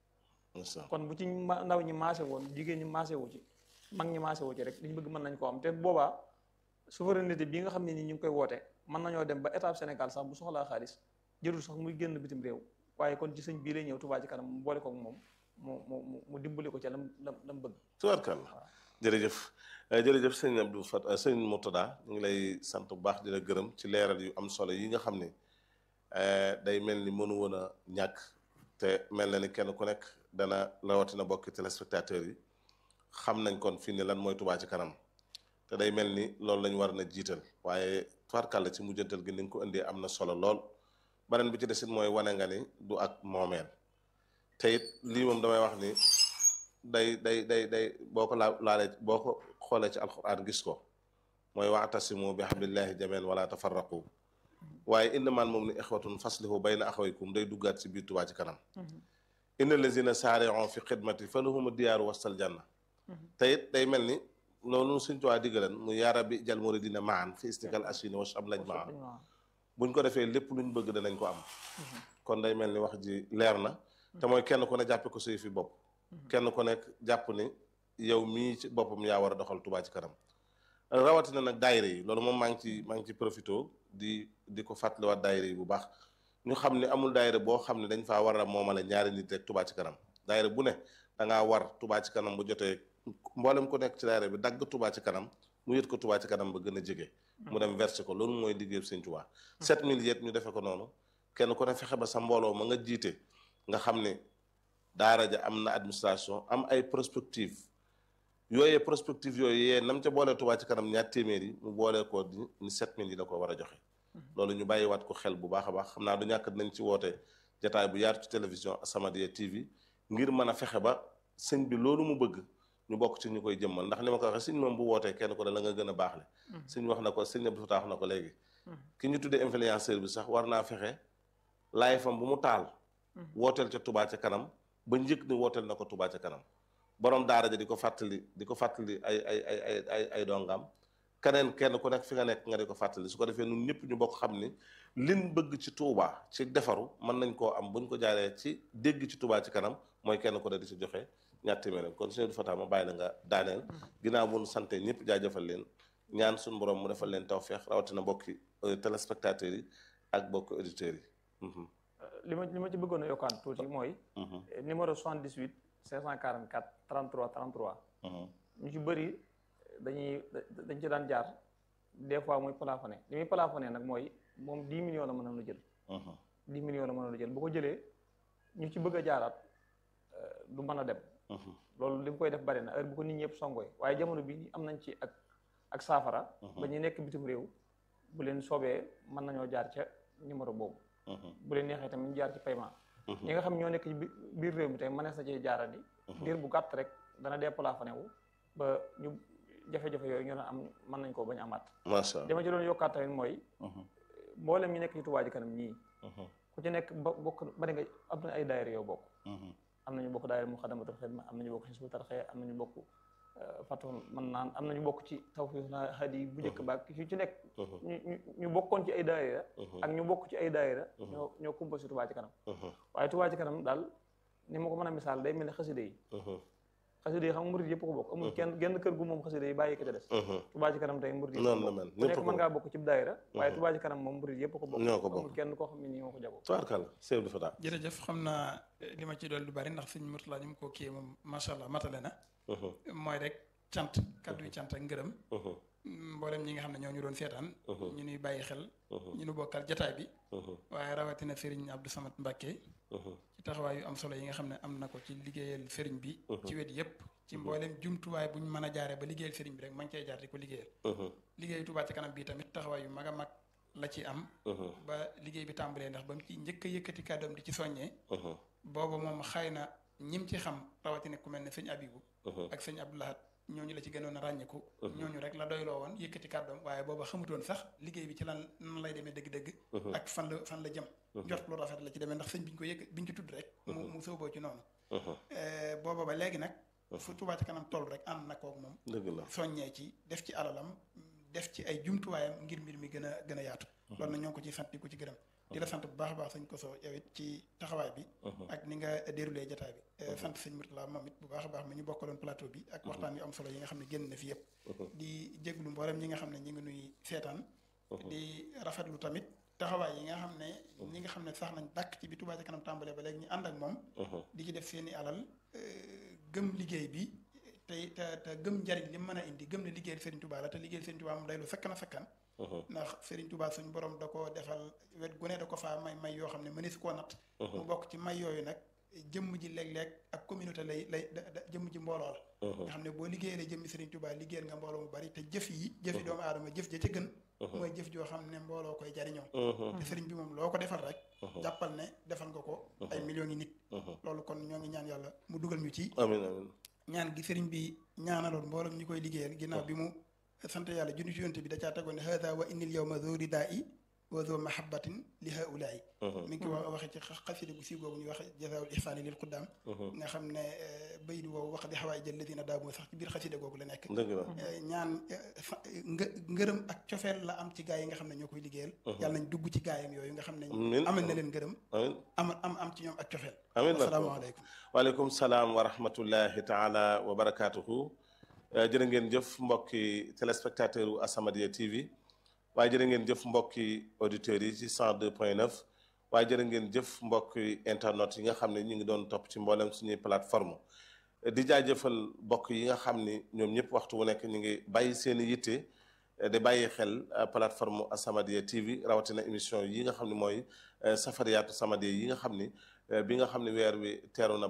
S3: kon bu ci ndaw ñi maase woon jigéen ñi maase wu ci mag ñi maase wu ci rek li ñu bëgg mën nañ ko am te boobaa souveraineté bi nga xam ne ni ñu ngi koy woote mën nañoo dem ba état Sénégal sax bu soxlaa xaalis jërul sax muy génn bitim réew waaye kon ci sëñ bii lay ñëw Touba Ca Kanam mu boole koog moom mu mu mu dimbali ko ca lam lam lam bëgg
S2: tubaarkàlla jërëjëf jërëjëf sëñ Abdou Fat sëñ Mourtada ñu ngi lay sant bu baax di la gërëm ci leeral yu am solo yi nga xam ne day mel ni mënu woon a ñàkk te mel na ni kenn ku nekk dana rawatina bokki téléspectateurs yi xam nañ kon fii ni lan mooy Touba Ca Kanam te day mel ni loolu lañu war na jiital waaye tubaarkàlla ci mujjantal gi ni nga ko indee am na solo lool beneen bi ci desit mooy wane nga ni du ak moomeel te it lii moom damay wax ni day day day day boo ko laa laalee boo ko xoolee ci alxuraan gis ko mooy wa'tasimu bi hablillahi jamii'an wala tafarraqu waaye innamal mu'minuuna ixwatun faslihu bayna axawaykum day duggaat ci biir Touba Ca Kanam inna lazina saari'u fi xidmati fa lahumu diyaaru wastal janna te it day mel ni loolu suñ tuwaa diggalan mu yaara bi jal muridina maan fi istikal asini wa am lañ maan buñ ko defee lépp luñ bëgg danañ ko am kon day mel ni wax ji leer na te mooy kenn ku ne jàppe ko suy fi bopp kenn ku nekk jàpp ni yow mii ci boppam yaa war a doxal Touba ci kanam rawatina nag daayira yi loolu moom maa ngi ci maa ngi ci profito di di ko fàttaliwaat daayira yi bu baax ñu xam ne amul daayira boo xam ne dañ faa war a moomale ñaari nit rek Touba ci kanam daayira bu ne da ngaa war Touba ci kanam bu jotee mboolem ku nekk ci daayira bi dagg Touba ci kanam mu yët ko Touba ci kanam ba gën a jege. mu dem versé ko loolu mooy liggéey Sëñ Touba. 7000 yet ñu defee ko noonu kenn ku ne fexe ba sa mbooloo ma nga jiite nga xam ne daara ja am na administration am ay prospective yooyee prospective yooyu yee nam ca boolee Touba ci kanam ñaar téeméer yi mu boolee ko ni ni 7000 yi da ko war a joxe. loolu ñu bàyyiwaat ko xel bu baax a baax xam naa du ñàkk dinañ ci woote jataay bu yaatu ci télévision As-Samadiyya TV ngir mën a fexe ba sëñ bi loolu mu bëgg ñu bokk ci ñu koy jëmmal ndax ni ma ko waxee sëñ moom bu wootee kenn ko da la nga gën a baax le sëñ wax na ko sëñ Abdou Fatah wax na ko léegi ki ñu tuddee influenceur bi sax war naa fexe laay fam bu mu taal wooteel ca Touba ca kanam ba njëkk ni wooteel na ko Touba ca kanam borom daara ja di ko fàttali di ko fàttali ay ay ay ay ay ay dongam keneen kenn ku nekk fi nga nekk nga di ko fàttali su ko defee ñun ñëpp ñu bokk xam ni lin bëgg ci Touba ci defaru mën nañ koo am buñ ko jaaree ci dégg ci Touba ci kanam mooy kenn ku ne di ci joxe ñaar téeméer kon sëñ Abdou Fatah ma bàyyi la nga daaneel ginnaaw bu nu sante ñëpp jaajëfal leen ñaan suñu borom mu defal leen tawfeex rawatina bokki téléspectateurs yi ak bokki auditeurs yi.
S3: li ma li ma ci bëggoon a yokkaat tuuti mooy. numéro 78 544 33 33. ñu ci bëri dañuy dañ ci daan jaar des fois muy plafonné li muy plafonné nag mooy moom 10 millions la mën a jël. 10 millions la mën a jël bu ko jëlee ñu ci bëgg a jaaraat du mën a dem. loolu li mu koy def bari na heure bu ko nit ñëpp songoy waaye jamono bi ni am nañ ci ak ak saafara. ba ñu nekk bitim réew bu leen soobee mën nañoo jaar ca numéro boobu. bu leen neexee tamit ñu jaar ci paiement. ñi nga xam ñoo nekk ci biir réew mi tey mënees na cee jaarandi. diir bu gàtt rek dana déplafonné wu ba ñu jafe-jafe yooyu ñu am mën nañ koo bañ amaat.
S2: macha allah
S3: dama ci doon yokkaat tamit mooy. mboolem ñu nekk ci Touba Ca Kanam ñii. ku ci nekk ba bokk bari nga am na ay daayira yow bokk. am nañu bokk daayira Muxaddamatul Xidma am nañu bokk Hizbut Tarqiyyah am nañu bokk Fathul Mannaan am nañu bokk ci Tawfiqul Hadi bu njëkk baak ci ci nekk ñu ñu bokkoon ci ay daayira ak ñu bokk ci ay daayira ñoo ñoo composé Touba Ca Kanam waaye Touba Ca Kanam daal ni ma ko mën a misaal day mel ne xaside yi xaside yi xam nga murid yëpp ko bokk amul kenn genn kër gu moom xaside yi bàyyi ko ca des Touba Ca Kanam tey murid yëpp
S2: noonu la mel
S3: ku nekk mën ngaa bokk ci daayira waaye Touba Ca Kanam moom murid yëpp ko bokk
S2: ñoo ko bokk
S3: amul kenn koo xam ne nii moo ko jagoo
S2: tubaarkàlla sëñ Abdou Fatah
S1: jërëjëf xam naa li ma ci doon lu bari ndax sëñ Murtala ni mu ko kii moom macha allah matale na mooy rek cant kaddu yi cant ak ngërëm mboolem ñi nga xam ne ñoo ñu doon seetaan ñu nuy bàyyi xel ñu nu bokkal jataay bi waaye rawatina Serigne Abdou Samad Mbacke ci taxawaay yu am solo yi nga xam ne am na ko ci liggéeyal Serigne bi ci wet yépp ci mboolem jumtuwaay bu ñu mën a jaaree ba liggéeyal Serigne bi rek mañ cey jaar di ko liggéeyal liggéeyu Touba Ca Kanam bii tamit taxawaay yu mag a mag la ci am ba liggéey bi tàmbalee ndax ba mu ci njëkk a yëkkati kàddoom di ci soññee booba moom xëy na ñim ci xam rawatina ku mel ne sëñ Abibu ak sëñ Abdoulahat ñooñu la ci gënoon a ràññeeku ñooñu rek la doyloo woon yëkkati kàddoom waaye booba xamutoon sax liggéey bi ci lan nan lay demee dëgg-dëgg ak fan la fan la jëm njort lu rafet la ci demee ndax sëñ bi ñu ko yëkk bi ñu ci tudd rek mu mu sóoboo ci noonu booba ba léegi nag fu Touba Ca Kanam toll rek ànd na koog moom
S2: dëgg la
S1: soññee ci def ci alalam def ci ay jumtuwaayam ngir mbir mi gën a gën a yaatu loolu na ñoo ngi ko ci sant di ko ci gërëm di la sant bu baax a baax sëñ Koso yow it ci taxawaay bi ak ni nga déroulé jataay bi sant sëñ Murtala moom it bu baax a baax mi ñu bokkaloon plateau bi ak waxtaan yu am solo yi nga xam ne génn na fi yëpp di jéglu mboolem ñi nga xam ne ñi ngi nuy seetaan di rafetlu tamit taxawaay yi nga xam ne ñi nga xam ne sax nañ dàkk ci bi Touba Ca Kanam tàmbalee ba léegi ñu ànd ak moom di ci def seeni alal gëm liggéey bi te te te gëm njariñ li mën a indi gëm ne liggéeyal Serigne Touba la te liggéeyal Serigne Touba moom day lu sakkan a sakkan ndax Serigne Touba suñ borom da ko defal wet gu ne da ko faa may may yoo xam ne mënees koo natt mu bokk ci may yooyu nag jëmm ji léeg-léeg ak communauté lay lay jëmm ji mbooloo la nga xam ne boo liggéeyalee jëmmi Serigne Touba liggéeyal nga mbooloo mu bari te jëf yi jëfi doomu aadama jëf ja ca gën mooy jëf joo xam ne mbooloo koy jariñoo te Serigne bi moom loo ko defal rek jàppal ne defal nga ko ay millions yi nit loolu kon ñoo ngi ñaan yàlla mu dugal ñu ci
S2: amiin amiin
S1: ñaan gi sëriñ bi ñaanaloon mboolem ñi koy liggéeyal ginnaaw bi mu sant yàlla junni ci yonte bi da caa tegoon ne hada wa innil yawma zuri daa i wa zo mahabbatin li haulaay mi ngi ko wax waxee ci xasida gu siiw googu ñuy wax jazaawul ihsaani lil quddaam nga xam ne baydu woowu wax di xawaay jël ladina daamoo sax ci biir xasida googu la nekk
S2: dëgg la
S1: ñaan nga ngërëm ak cofeel la am ci gaa yi nga xam ne ñoo koy liggéeyal yàlla nañ dugg ci gaayam yooyu nga xam ne amal na leen ngërëm
S2: amiin
S1: am am am ci ñoom ak cofeel
S2: amiin
S1: asalaamaaleykum
S2: waaleykum salaam wa rahmatullahi taala wa barakaatuhu jërë ngeen jëf mbokki téléspectateur u As-Samadiyya TV waaye jërë ngeen jëf mbokki auditeurs yi ci 102 point 9 waaye jërë ngeen jëf mbokki internet yi nga xam ne ñu ngi doon topp ci mboolem suñuy plateforme di jaajëfal mbokk yi nga xam ni ñoom ñëpp waxtu wu nekk ñu ngi bàyyi seen i yitte di bàyyi xel plateforme As-Samadiyya TV rawatina émission yi nga xam ne mooy safariyaatu Samadiyya yi nga xam ni bi nga xam ne weer wi teeru na